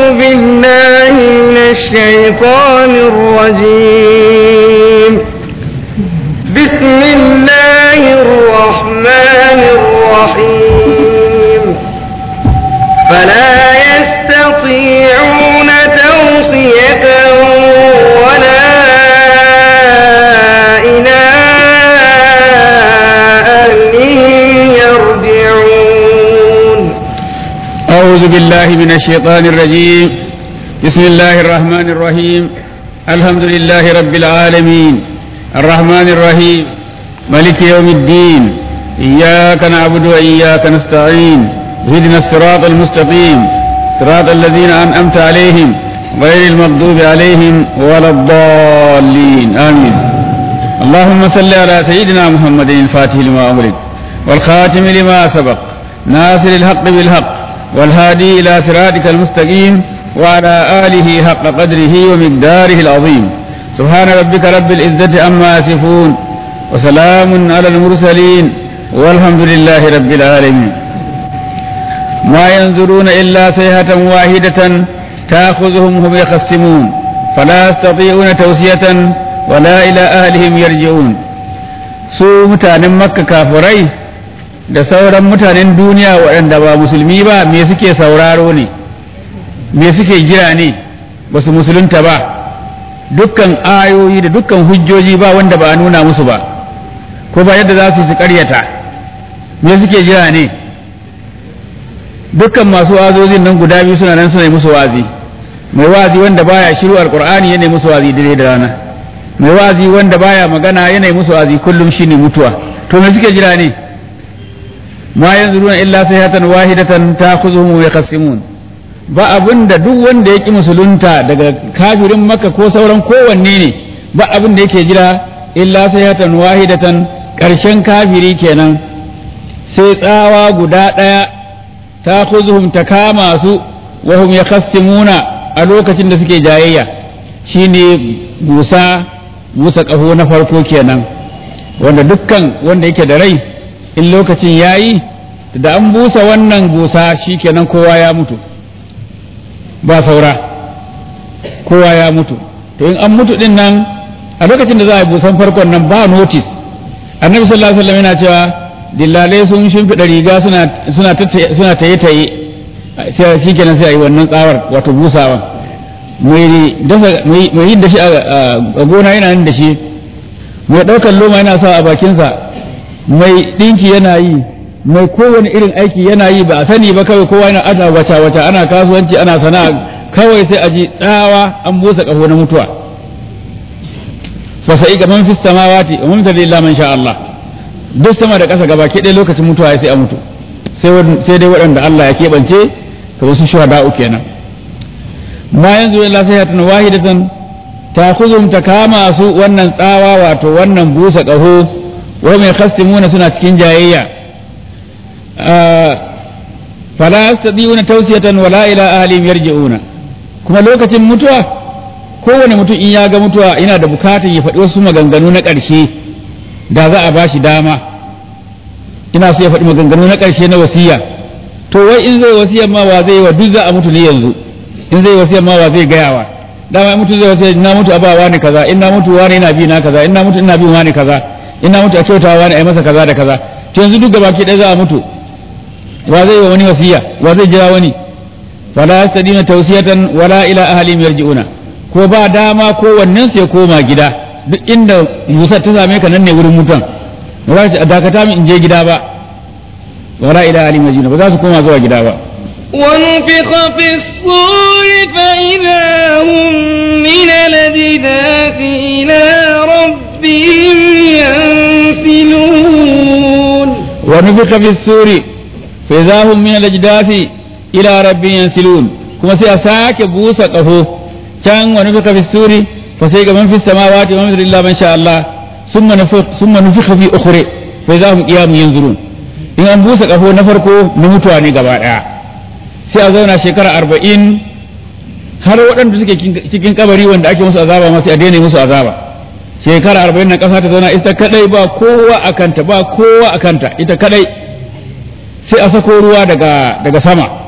بالله من الشيطان الرجيم بسم الله الرحمن الرحيم فلا يستطيعون توصية ولا إلى أهلهم يرجعون أعوذ بالله من الشيطان الرجيم بسم الله الرحمن الرحيم الحمد لله رب العالمين الرحمن الرحيم ملك يوم الدين إياك نعبد وإياك نستعين اهدنا الصراط المستقيم صراط الذين أنعمت عليهم غير المغضوب عليهم ولا الضالين آمين اللهم صل على سيدنا محمد الفاتح لما أمرك والخاتم لما سبق ناصر الحق بالحق والهادي إلى صراطك المستقيم وعلى آله حق قدره ومقداره العظيم سبحان ربك رب العزة عما يصفون وسلام على المرسلين والحمد لله رب العالمين ما ينظرون إلا صيحة واحدة تأخذهم هم يخصمون فلا يستطيعون توصية ولا إلى أهلهم يرجعون su mutanen makka kafirai da sauran mutanen duniya waɗanda ba musulmi ba me suke sauraro ne me suke jira ne ba su musulunta ba dukkan ayoyi da dukkan hujjoji ba wanda ba a nuna musu ba ko ba yadda za su su karyata me suke jira ne dukkan masu wazozin nan guda biyu suna nan suna yi musu wazi mai wazi wanda baya shiru alqur'ani yana yi musu wazi dare da rana mai wazi wanda baya magana yana yi musu wazi kullum shine mutuwa to me suke jira ne ma yanzuruna illa sayhatan wahidatan ta'khuzuhum wa yakhsimun ba abin da duk wanda ya ƙi musulunta daga kafirin maka ko sauran kowanne ne ba abin da yake jira illa sayhatan wahidatan ƙarshen kafiri kenan sai tsawa guda ɗaya ta kuzuhum ta kama su wa hum yakassimuna a lokacin da suke jayayya shine busa busa ƙaho na farko kenan wanda dukkan wanda yake da rai in lokacin yayi da an busa wannan busa shikenan kowa ya mutu ba saura kowa ya mutu to in an mutu din nan a lokacin da za a yi busan farkon nan ba notice annabi sallallahu alaihi wasallam yana cewa dillalai sun shimfiɗa riga suna suna suna taye taye sai shikenan sai a yi wannan tsawar wato busawa mai dafa mai yin da shi a gona yana yin da shi mai ɗaukar loma yana sa a bakinsa mai ɗinki yana yi mai kowane irin aiki yana yi ba a sani ba kawai kowa yana ana wata wata ana kasuwanci ana sana'a kawai sai a ji tsawa an busa ƙaho na mutuwa fa sai ga man fis samawati wa man tadilla man sha Allah duk sama da ƙasa gaba ɗaya lokacin mutuwa sai a mutu sai dai waɗanda Allah ya keɓance ta wasu shuhada'u kenan ma yanzu illa sayhatun wahidatan ta khuzum ta kama su wannan tsawa wato wannan busa ƙaho wa mai khassimuna suna cikin jayayya fala yastadiuna tawsiyatan wala ila ahlihim yarji'una kuma lokacin mutuwa kowane mutum in ya ga mutuwa yana da bukatar ya faɗi wasu maganganu na ƙarshe da za a bashi dama ina so ya faɗi maganganu na ƙarshe na wasiya to wai in zai wasiya ma wa zai wa duk za a mutu ne yanzu in zai wasiya ma wa zai gayawa dama in mutu zai wasiya na mutu a ba wani kaza in na mutu wani ina bi na kaza in na mutu ina bin wani kaza in na mutu a kyautawa wani a yi masa kaza da kaza to yanzu duk gaba ki ɗaya za a mutu wa zai wa wani wasiya wa zai jira wani wala yastadina tawsiyatan wala ila ahlihim yarji'una ko ba dama ko wannan sai koma gida duk inda Musa ta same ka nan ne wurin mutan ba za ta dakata min in je gida ba wala ila ahlihim yarji'una ba za su koma zuwa gida ba ونفخ في الصور فإذا هم من الأجداث إلى ربهم ينسلون ونفخ في السور فإذا هم من الأجداث إلى ربهم ينسلون كما سيساك بوسى قفو كان ونفخ في السور فسيق من في السماوات ومن في الله من شاء الله ثم نفخ ثم نفخ في أخرى فإذا هم قيام ينظرون in an busa ƙafo na farko na mutuwa ne gaba ɗaya sai a zauna shekara arba'in har waɗanda suke cikin kabari wanda ake musu azaba ma sai a daina musu azaba shekara arba'in na ƙasa ta zauna ita kadai ba kowa a kanta ba kowa a kanta ita kadai sai a sako ruwa daga daga sama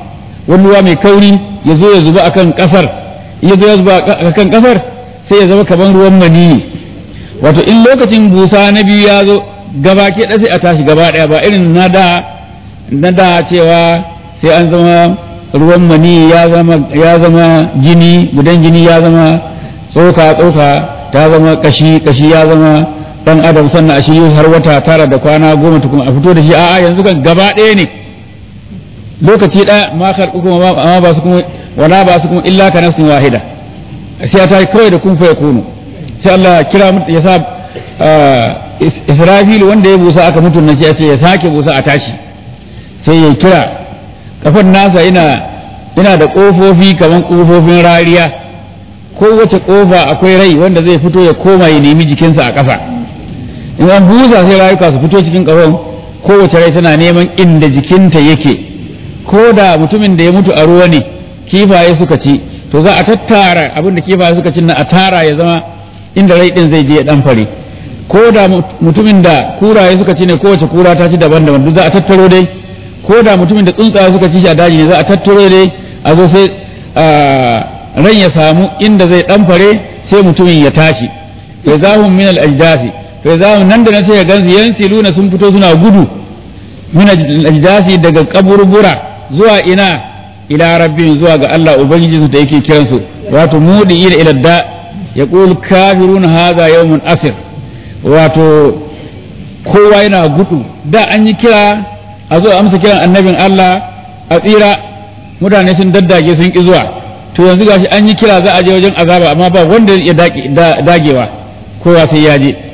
wani ruwa mai kauri ya zo ya zuba akan kasar ya zo ya zuba akan kasar sai ya zama kaman ruwan maniyi wato in lokacin busa na biyu ya zo gaba ke sai a tashi gaba ɗaya ba irin na da na da cewa sai an zama ruwan mani ya zama ya zama jini gudan jini ya zama tsoka tsoka ta zama kashi kashi ya zama dan adam sannan a shi har wata tara da kwana goma tukun a fito da shi a'a yanzu kan gaba ɗaya ne lokaci ɗaya ma kuma amma ba su kuma wala ba su kuma illa ka nafsin wahida sai ta kawai da kun fa yakunu sai Allah kira ya sa Israfil wanda ya busa aka mutu na ce ya sake busa a tashi sai ya kira kafan nasa ina ina da kofofi kamar kofofin rariya kowace kofa akwai rai wanda zai fito ya koma ya nemi jikinsa a ƙasa in an busa sai rayuka su fito cikin ƙafan kowace rai tana neman inda jikinta yake ko da mutumin da ya mutu a ruwa ne kifaye suka ci to za a tattara abin da kifaye suka ci na a tara ya zama inda rai din zai je ya dan fare ko da mutumin da kuraye suka ci ne kowace kura ta ci daban-daban duk za a tattaro dai ko da mutumin da tsuntsaye suka ci shi a daji ne za a tattaro dai a zo sai ran ya samu inda zai dan fare sai mutumin ya tashi fa zahum min al-ajdasi fa zahum nan da nan sai ya gansu yansiluna sun fito suna gudu min al-ajdasi daga kaburbura zuwa ina ila rabbin zuwa ga Allah ubangijinsu da yake kiransu wato mudi ila ila da yaqul kafirun hadha yawmun asir wato kowa yana gudu da an yi kira a zo amsa kiran annabin Allah a tsira mutane sun daddage sun ki zuwa to yanzu gashi an yi kira za a je wajen azaba amma ba wanda ya dagewa kowa sai ya je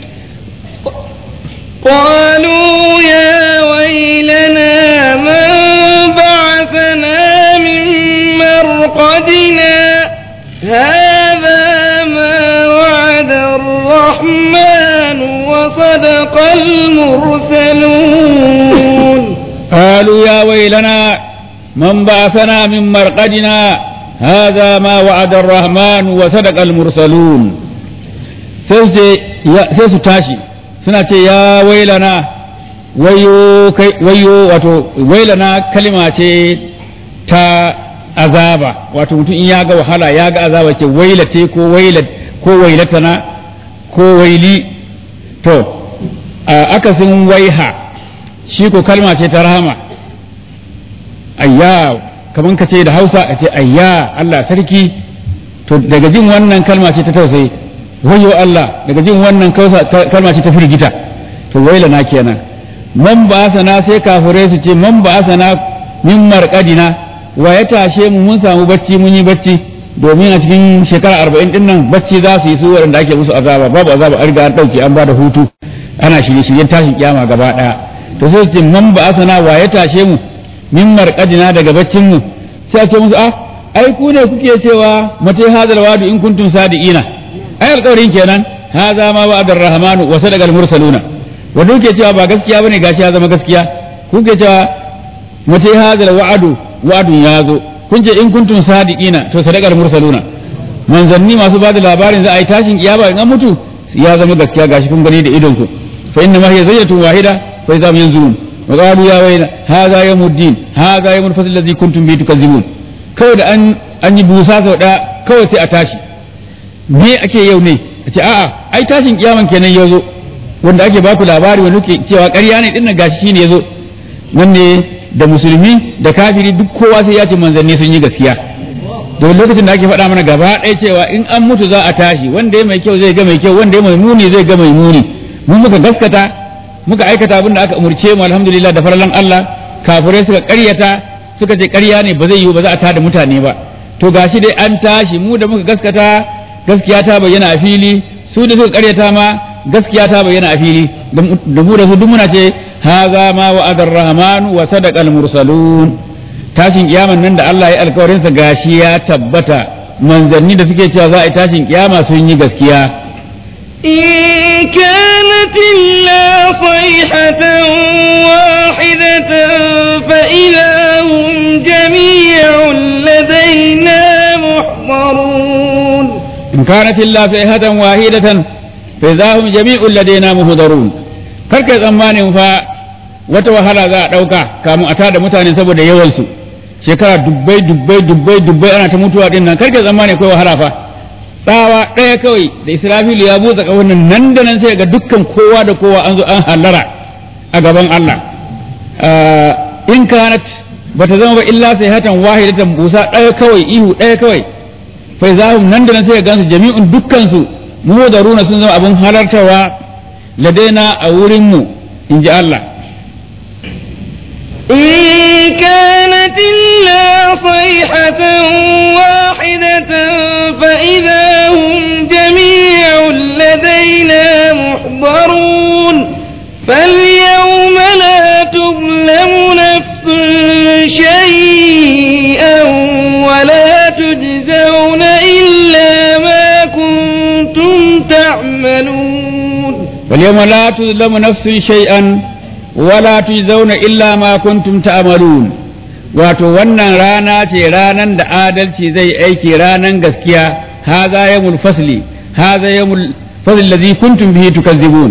قالوا يا ويلنا من بعثنا من مرقدنا هذا ما وعد الرحمن وصدق المرسلون قالوا يا ويلنا من بعثنا من مرقدنا هذا ما وعد الرحمن وصدق المرسلون sai su tashi suna ce ya wailana wayo wayo wato wailana kalima ce ta azaba wato mutum in ya ga wahala ya ga azaba ce wailate ko wailat ko wailatana ko waili to akasin waiha shi ko kalma ce ta rahama ayya kaman ka ce da hausa a ce ayya Allah sarki to daga jin wannan kalma ce ta tausayi wayo Allah daga jin wannan kalma ce ta firgita to waila na kenan man ba sana sai kafirai su ce man ba sana min marqadina wa ya tashe mu mun samu bacci mun yi bacci domin a cikin shekara arba'in din nan bacci za su yi su waɗanda ake musu azaba babu azaba an riga an ɗauke an ba da hutu ana shirye shiryen tashin kiyama gaba ɗaya to sai su ce man ba sana wa ya tashe mu min marqadina daga baccin mu sai a ce musu ah ai ku ne kuke cewa mate hadal wadu in kuntum sadiqina ai alƙawarin kenan hadha ma wa'ada ar-rahmanu wa sadaqa al-mursaluna wanda kuke cewa ba gaskiya bane gashi ya zama gaskiya kuke cewa mate hadal wa'adu wa'adun ya zo kun ce in kuntum sadiqina to sadaqa al-mursaluna manzanni masu bada labarin za a yi tashin kiyama in an mutu ya zama gaskiya gashi kun gani da idon ku fa inna ma hiya zayyatun wahida fa idza yanzurun wa qalu ya wayna hadha yawmud din hadha yawmul fasl alladhi kuntum bihi tukazzibun kawai da an an yi busa sau ɗaya kawai sai a tashi me ake yau ne a ce a'a ai tashin kiyaman kenan ya zo wanda ake baku labari wanda ke cewa ƙarya ne dinnan gashi shine ya zo nan ne da musulmi da kafiri duk kowa sai ya ce manzanni sun yi gaskiya don lokacin da ake faɗa mana gaba ɗaya cewa in an mutu za a tashi wanda ya mai kyau zai ga mai kyau wanda ya mai muni zai ga mai muni mun muka gaskata muka aikata abin da aka umurce mu alhamdulillah da farallan Allah kafirai suka ƙaryata suka ce ƙarya ne ba zai yiwu ba za a tada mutane ba to gashi dai an tashi mu da muka gaskata gaskiya ta bayyana a fili su da suka ƙaryata ma gaskiya ta bayyana a fili da mu da su duk muna ce haza ma wa'ada ar-rahman wa sadaqa al-mursalun tashin kiyaman nan da Allah ya alkawarin sa gashi ya tabbata manzanni da suke cewa za a yi tashin kiyama sun yi gaskiya إن كانت إلا صيحة واحدة فإذا هم جميع لدينا محضرون إن كانت إلا صيحة واحدة فإذا هم جميع لدينا محضرون karka tsammanin fa wata wahala za a ɗauka kamun a tada mutane saboda yawansu shekara dubbai dubbai dubbai dubbai ana ta mutuwa din nan karke zamani akwai wahala fa tsawa ɗaya kawai da israfilu ya buɗe ƙahon nan da nan sai ga dukkan kowa da kowa an zo an hallara a gaban Allah in kanat bata zama ba illa sai hatan wahidatan busa ɗaya kawai ihu ɗaya kawai fai zahum nan da nan sai gansu jami'un dukkan su mu da runa sun zama abin halartawa ladaina a wurin mu in ji Allah إن كانت إلا صيحة واحدة فإذا هم جميع لدينا محضرون فاليوم لا تظلم نفس شيئا ولا تجزون إلا ما كنتم تعملون واليوم لا تظلم نفس شيئا ولا تجزون إلا ما كنتم تعملون wato wannan rana ce ranan da adalci zai aiki ranan gaskiya haza yamul fasli haza yamul fasli allazi kuntum bihi tukazzibun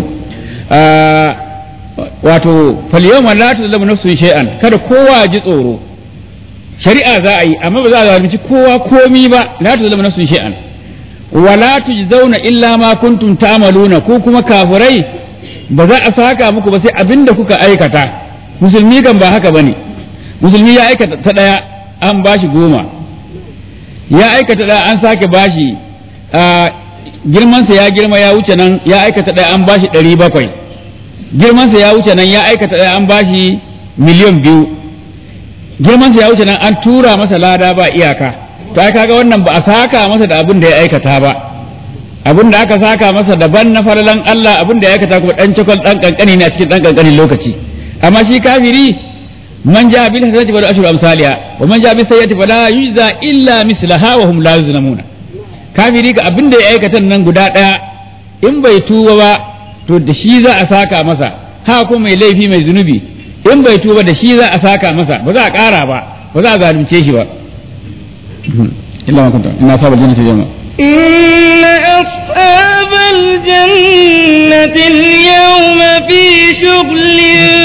wato falyawma la tuzlamu nafsun shay'an kada kowa ji tsoro shari'a za a yi amma ba za a zalunci kowa komi ba la tuzlamu nafsun shay'an wala tujzauna illa ma kuntum ta'maluna ko kuma kafirai ba za a saka muku ba sai abinda kuka aikata musulmi kan ba haka bane musulmi ya aikata ta daya an bashi goma ya aikata daya an sake bashi girmansa ya girma ya wuce nan ya aikata daya an bashi ɗari bakwai girmansa ya wuce nan ya aikata daya an bashi miliyan biyu girmansa ya wuce nan an tura masa lada ba iyaka to ai kaga wannan ba a saka masa da abin da ya aikata ba abin da aka saka masa daban na falalan Allah abin da ya aikata kuma dan cikon dan kankani ne a cikin dan kankanin lokaci amma shi kafiri man ja bil hasanati wa ashru amsalha wa man ja bis sayyati fala yujza illa mislaha wa hum la yuzlamuna kafiri ga abin da ya aikata nan guda daya in bai tuba ba to da shi za a saka masa ha ko mai laifi mai zunubi in bai tuba da shi za a saka masa ba za a kara ba ba za a zalunce shi ba illa ma kunta ina sabal jannati jama'a إن أصحاب الجنة اليوم في شغل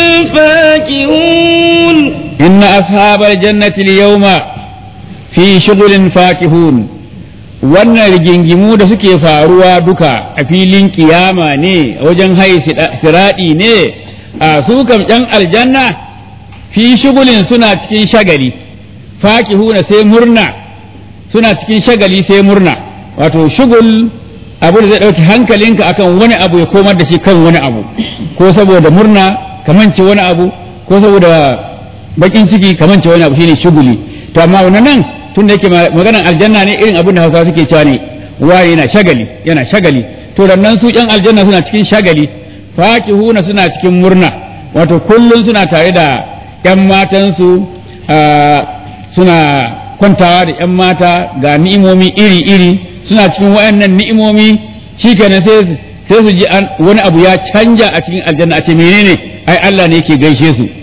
فاكهون إن أصحاب الجنة اليوم في شغل فاكهون wannan rigingimu da suke faruwa duka a filin kiyama ne wajen hai siraɗi ne a su kam ‘yan aljanna fi shugulin suna cikin shagali fakihuna sai murna suna cikin shagali sai murna wato shugul abu da zai ɗauki hankalinka akan wani abu ya komar da shi kan wani abu ko saboda murna kamance wani abu ko saboda bakin ciki kamance wani abu shine shuguli to amma wannan nan tun da yake maganar aljanna ne irin abin da hausawa suke cewa ne wani yana shagali yana shagali to nan su yan aljanna suna cikin shagali fakihuna suna cikin murna wato kullum suna tare da yan matansu suna kwantawa da yan mata ga ni'imomi iri-iri suna cikin wayannan ni'imomi shikenan sai sai su ji wani abu ya canja a cikin aljanna a ce menene ai Allah ne yake gaishe su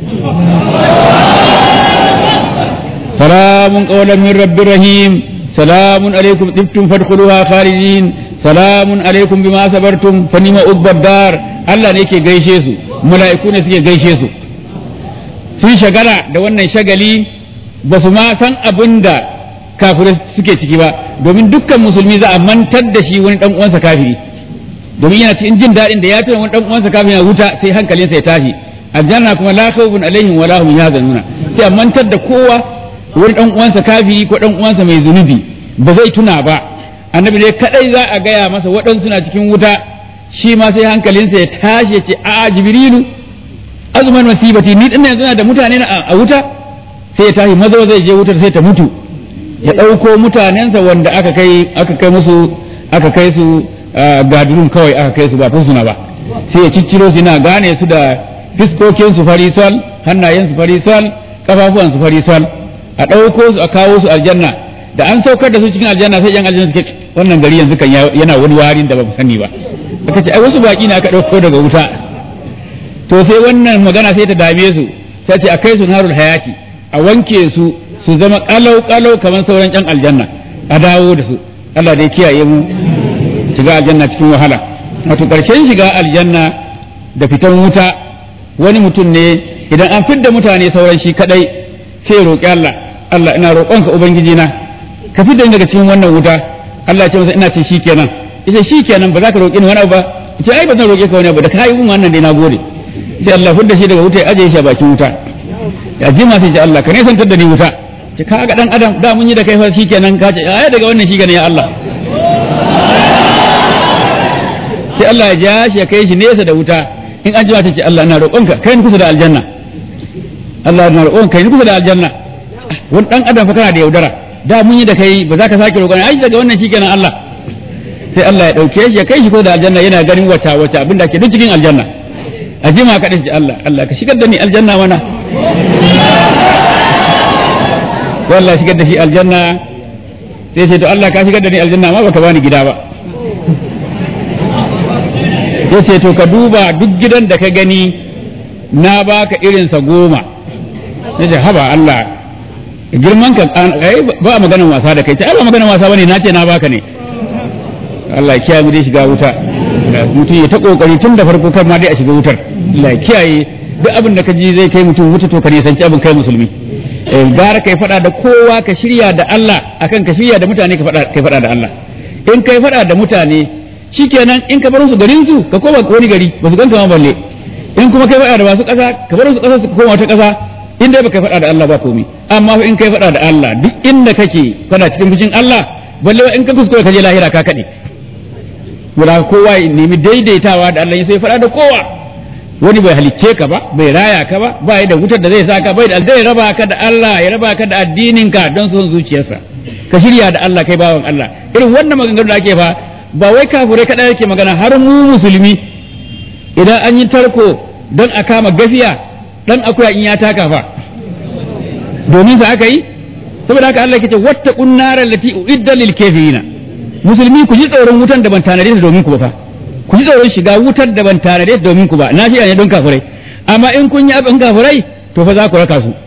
salamun qawlan min rabbir rahim salamun alaikum tibtum fadkhuluha khalidin salamun alaikum bima sabartum fa nima ubbad dar Allah ne yake gaishe su mala'iku ne suke gaishe su sun shagala da wannan shagali ba su ma san abin da kafirai suke ciki ba domin dukkan musulmi za a mantar da shi wani dan uwansa kafiri domin yana cikin jin daɗin da ya tuna wani dan uwansa kafiri na wuta sai hankalinsa ya tashi aljanna kuma la khawfun alaihim wala hum yahzanuna sai a mantar da kowa wani dan uwansa kafiri ko dan uwansa mai zunubi ba zai tuna ba annabi ne kadai za a gaya masa waɗansu na cikin wuta shi ma sai hankalinsa ya tashi ya ce a jibrilu azuman masibati ni din yanzu da mutane a wuta sai ya tashi maza zai je wutar sai ta mutu ya ɗauko mutanensa wanda aka kai aka kai musu aka kai su gadurun kawai aka kai su ba fursuna ba sai ya cicciro su yana gane su da fiskokin su farisal hannayen su farisal kafafuwan su farisal a ɗauko su a kawo su aljanna da an saukar da su cikin aljanna sai yan aljanna suke wannan gari yanzu kan yana wani warin da ba mu sani ba aka ce ai wasu baki ne aka ɗauko daga wuta to sai wannan magana sai ta dame su sai ce a kai su narul hayati a wanke su su zama kalau kalau kamar sauran yan aljanna a dawo da su Allah dai kiyaye mu shiga aljanna cikin wahala wato karshen shiga aljanna da fitan wuta wani mutum ne idan an fidda mutane sauran shi kadai sai roƙi Allah Allah ina roƙonka ubangiji na ka fidda ni daga cikin wannan wuta Allah ya ce masa ina ce shikenan ita shikenan ba za ka roƙi ni wani abu ba ce ai ba zan roƙe ka wani abu da ka yi mun wannan dai na gode sai Allah fidda shi daga wuta ya aje shi a bakin wuta ya jima sai ce Allah ka ne santar da ni wuta ce ka ga dan adam da mun yi da kai fa shikenan ka ce ai daga wannan shikenan ya Allah sai Allah ya ja shi ya kai shi nesa da wuta in an jima ta ce Allah ina roƙonka kai ni kusa da aljanna Allah ina roƙonka kai ni kusa da aljanna wani dan adam fa kana da yaudara da mun yi da kai ba za ka sake roƙon ai daga wannan shikenan Allah sai Allah ya dauke shi ya kai shi kusa da aljanna yana ganin wata wata abinda ke duk cikin aljanna a jima ka dace Allah Allah ka shigar da ni aljanna mana wallahi shigar da shi aljanna sai ce to Allah ka shigar da ni aljanna ma baka bani gida ba ya ce to ka duba duk gidan da ka gani na baka irinsa goma ya ce haba Allah girman ka ba a maganan wasa da kai ce ai ba maganan wasa bane na ce na baka ne Allah ya kiyaye mu dai shiga wuta mutum ya ta kokari tun da farko kar ma dai a shiga wutar Allah ya kiyaye duk abin da ka ji zai kai mutum wuta to ka nisanci abin kai musulmi gara kai fada da kowa ka shirya da Allah akan ka shirya da mutane ka fada kai fada da Allah in kai fada da mutane shikenan in ka bar su garin su ka koma wani gari ba su ganka ma balle in kuma kai faɗa da masu ƙasa ka bar su ƙasa su koma wata ƙasa in dai baka faɗa da Allah ba komai amma in kai faɗa da Allah duk inda kake kana cikin fushin Allah balle in ka kuskure ka je lahira ka kaɗe wala kowa ya nemi daidaitawa da Allah sai faɗa da kowa wani bai halicce ka ba bai raya ka ba ba da wutar da zai sa ka bai da zai raba ka da Allah ya raba ka da addinin ka don son zuciyarsa ka shirya da Allah kai bawan Allah irin wannan maganganu da ake fa ba wai kafurai kaɗai yake magana har mu musulmi idan an yi tarko don a kama gafiya dan akuya in ya taka fa domin sa aka yi saboda haka Allah yake ce watta kunnara lati uidda lil kafirina musulmi ku ji tsoron wutan da ban tanade ta domin ku ba fa ku ji tsoron shiga wutar da ban tanade ta domin ku ba na ji ne don kafurai amma in kun yi abin kafurai to fa za ku raka su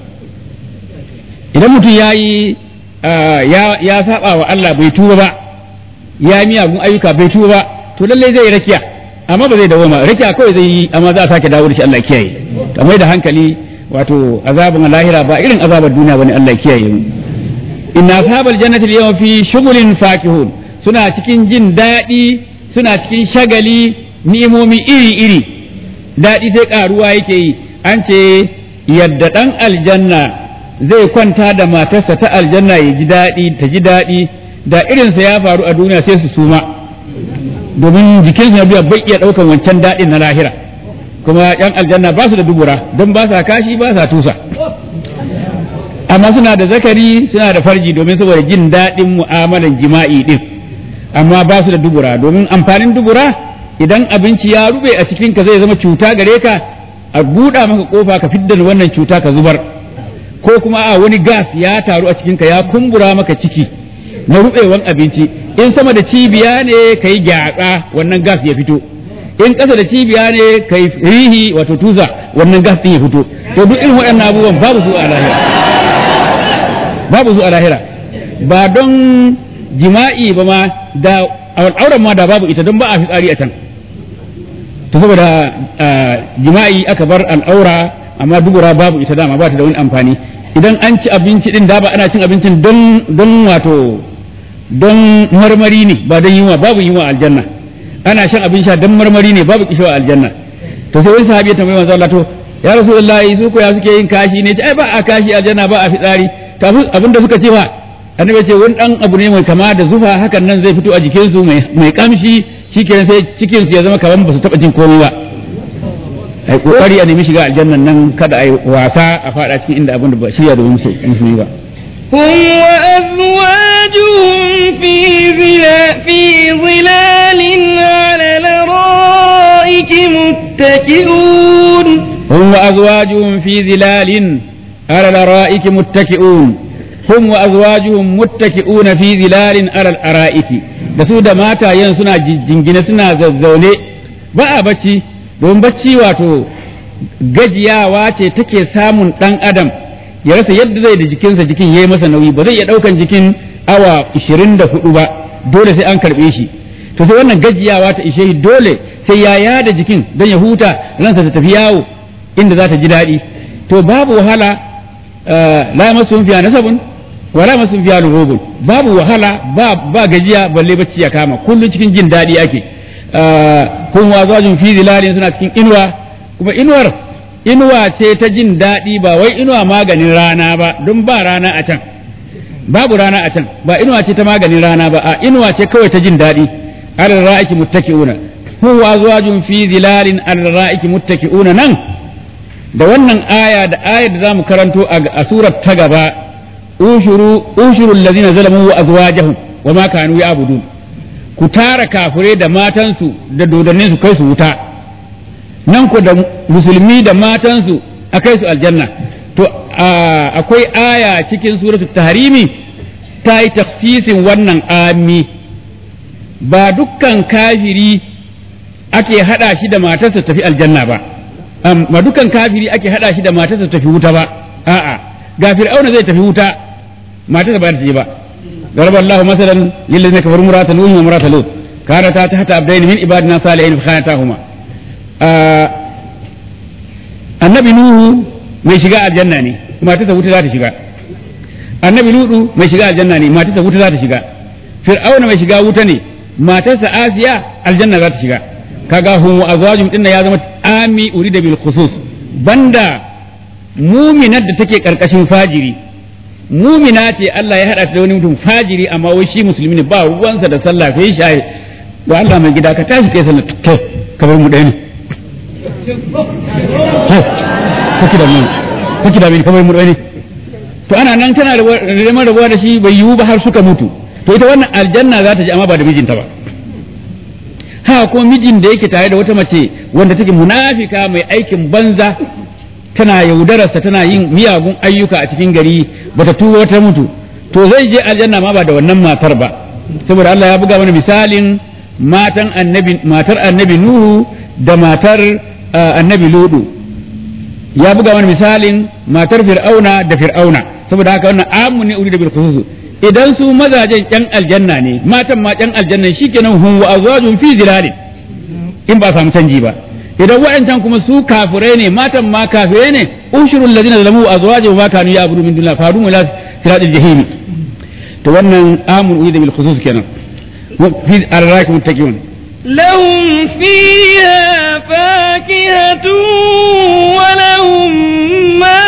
idan mutum ya yi ya saba wa Allah bai tuba ba ya miyagun ayyuka bai tuba ba to lallai zai rakiya amma ba zai dawo ma rakiya kawai zai yi amma za a sake dawo da shi Allah kiyaye to mai da hankali wato azabun lahira ba irin azabar duniya bane Allah kiyaye mu inna ashabal jannati al-yawma fi shughulin fakihun suna cikin jin daɗi suna cikin shagali ni'imomi iri iri daɗi sai karuwa yake yi an ce yadda ɗan aljanna zai kwanta da matarsa ta aljanna ya ji daɗi ta ji daɗi da irinsa ya faru a duniya sai su suma domin jikinsu na biya bai iya ɗaukan wancan daɗin na lahira kuma yan aljanna ba su da dubura don ba sa kashi ba sa tusa amma suna da zakari suna da farji domin saboda jin daɗin mu'amalan jima'i ɗin amma ba su da dubura domin amfanin dubura idan abinci ya rube a cikin ka zai zama cuta gare ka a buɗa maka kofa ka fidda wannan cuta ka zubar ko kuma a wani gas ya taru a cikinka ya kumbura maka ciki na rubewan abinci in sama da cibiya ne ka yi gyatsa wannan gas ya fito in ƙasa da cibiya ne ka yi rihi wato tusa wannan gas ɗin ya fito to duk irin waɗannan abubuwan babu su a lahira babu su a lahira ba don jima'i ba ma da auren ma da babu ita don ba a fitsari a can to saboda jima'i aka bar al'aura amma dubura babu ita dama ba ta da wani amfani idan an ci abinci din da ba ana cin abincin don don wato don marmari ne ba don yunwa babu yunwa aljanna ana shan abin sha don marmari ne babu kishiwa aljanna to sai wani sahabi ya tambayi manzo Allah to ya rasulullahi su ko ya suke yin kashi ne ai ba a kashi aljanna ba a fitsari to abin da suka ce fa annabi ce wani dan abu ne mai kama da zufa hakan nan zai fito a jikin su mai kamshi shikenan sai cikin su ya zama kaman ba su taba jin komai ba ai kokari a nemi shiga aljannan nan kada ai wasa a fada cikin inda abin da ba shirya domin su musulmi ba هم وأزواجهم في ظلا في ظلال على الأرائك متكئون هم وأزواجهم في ظلال على الأرائك متكئون هم وأزواجهم متكئون في ظلال على الأرائك da su da matayen suna jingine suna zazzaune ba a bacci don bacci wato gajiyawa ce take samun ɗan adam ya rasa yadda zai da jikinsa jikin ya yi masa nauyi ba zai iya ɗaukan jikin awa 24 ba dole sai an karɓe shi to sai wannan gajiyawa ta ishe shi dole sai ya yada jikin don ya huta ransa ta tafi yawo inda za ta ji daɗi to babu wahala la yamassuhum fiha nasabun wa la yamassuhum fiha lughubun babu wahala ba ba gajiya balle bacci ya kama kullun cikin jin daɗi ake kun wazajin fi zilalin suna cikin inuwa kuma inuwar inuwa ce ta jin daɗi ba wai inuwa maganin rana ba don ba rana a can babu rana a can ba inuwa ce ta maganin rana ba a inuwa ce kawai ta jin daɗi alal ra'iki muttaki'una huwa azwajun fi zilalin alal ra'iki muttaki'una nan da wannan aya da ayar da zamu karanto a surar ta gaba ushuru ushuru allazina zalamu wa azwajahum wa ma kanu ya'budun ku tara kafirai da matansu da dodannin su kai su wuta nan ku da musulmi da matansu a kai su aljanna to akwai aya cikin suratu tahrimi ta yi tafsisin wannan ami ba dukkan kafiri ake hada shi da matarsa tafi aljanna ba ba dukkan kafiri ake hada shi da matarsa tafi wuta ba a'a ga fir'auna zai tafi wuta matarsa ba ta je ba ضرب الله مثلا للذين كفروا امرأة نوح وامرأة لوط كانتا تحت عبدين من عبادنا صالحين فخانتاهما annabi nuhu mai shiga aljanna ne matarsa wuta za ta shiga annabi ludu mai shiga aljanna ne matarsa wuta za ta shiga fir'auna mai shiga wuta ne matarsa asiya aljanna za ta shiga kaga hum wa azwajum din ya zama ami urida bil khusus banda muminat da take karkashin fajiri mumina ce Allah ya hada ta da wani mutum fajiri amma wai shi musulmi ne ba ruwansa da sallah kai shi wa Allah mai gida ka tashi kai sallah kai ka bar mu ɗaya ne kake da mu kake da mu ka bar mu ɗaya ne to ana nan tana da neman rabuwa da shi bai yiwu ba har suka mutu to ita wannan aljanna za ta ji amma ba da mijinta ba ha ko mijin da yake tare da wata mace wanda take munafika mai aikin banza tana yaudararsa tana yin miyagun ayyuka a cikin gari bata tuba wata mutu to zai je aljanna ma ba da wannan matar ba saboda Allah ya buga mana misalin matan annabi matar annabi Nuhu da matar annabi Ludu ya buga mana misalin matar Fir'auna da Fir'auna saboda haka wannan amu ne uri da bil khusus idan su mazajen yan aljanna ne matan ma yan aljanna shikenan hum wa azwajun fi zilalin in ba samu canji ba idan wa'ancan kuma su kafirai ne matan ma kafirai ne ushurul ladina zalamu azwajuhum ma kanu ya'budu min dunillah fadu ila siratil jahim to wannan amul uida bil khusus kenan fi arraki muttaqin لهم فيها فاكهة ولهم ما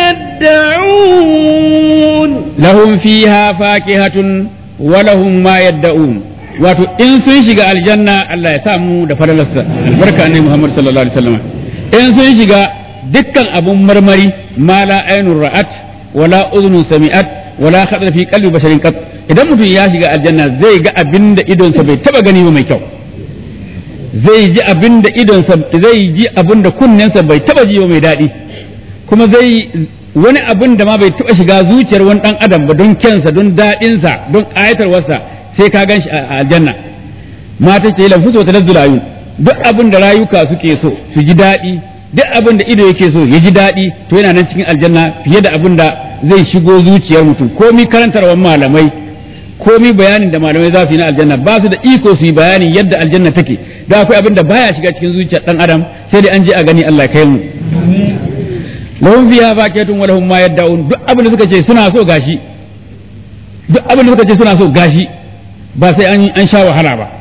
يدعون لهم فيها فاكهة ولهم ما يدعون wato in sun shiga aljanna Allah ya samu da fadalarsa albarka annabi Muhammad sallallahu alaihi wasallam in sun shiga dukkan abun marmari ma la ainur ra'at wala udhun sami'at wala khadra fi qalbi basharin qat idan mutum ya shiga aljanna zai ga abinda idonsa bai taba gani ba mai kyau zai ji abinda idonsa zai ji abinda kunnensa bai taba ji ba mai daɗi kuma zai wani abin da ma bai taba shiga zuciyar wani dan adam ba don kyansa don daɗinsa don ƙayatarwarsa sai ka gan shi a aljanna mata ce lamfu ta lazzul ayun duk abin da rayuka suke so su ji daɗi duk abin da ido yake so ya ji daɗi to yana nan cikin aljanna fiye da abin da zai shigo zuciyar mutum komi karantarwar malamai komi bayanin da malamai za su yi na aljanna ba su da iko su yi bayanin yadda aljanna take da akwai abin da baya shiga cikin zuciyar dan adam sai dai an je a gani Allah kai mu lahum fiha fakatun wa lahum ma yad'un duk abin da suka ce suna so gashi duk abin da suka ce suna so gashi ba sai an an sha wahala ba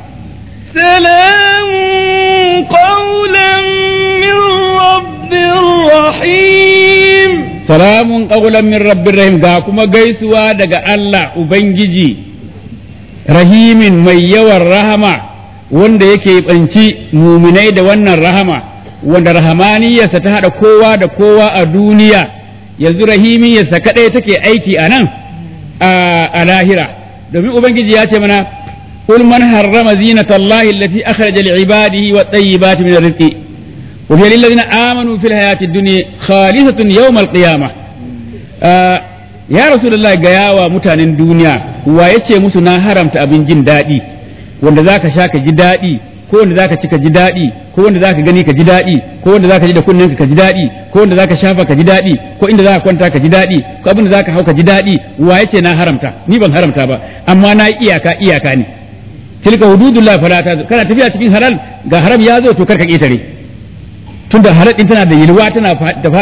سلام قولا من رب رحيم salamun qawlan min rabbir rahim ga kuma gaisuwa daga Allah ubangiji rahimin mai yawan rahama wanda yake banci muminai da wannan rahama wanda rahamaniyarsa ta haɗa kowa da kowa a duniya yanzu rahimiyarsa kaɗai take aiki a nan a lahira domin ubangiji ya ce mana قل من حرم زينة الله التي أخرج لعباده والطيبات من الرزق وهي للذين آمنوا في الحياة الدنيا خالصة يوم القيامة آه يا رسول الله قياوة متان الدنيا ويتشي مسنا حرمت أبن جن دادي wanda zaka sha ka ji daɗi ko wanda zaka ci ka ji daɗi ko wanda zaka gani ka ji daɗi ko wanda zaka ji da kunnen ka ji daɗi ko wanda zaka shafa ka ji daɗi ko inda zaka kwanta ka ji daɗi ko abin da zaka hau ka ji daɗi wa yace na haramta ni ban haramta ba amma na iyaka iyaka ne tilka hududullah fala ta kana tafiya cikin halal ga haram ya zo to karka ketare tunda halal din tana da yilwa tana da faɗi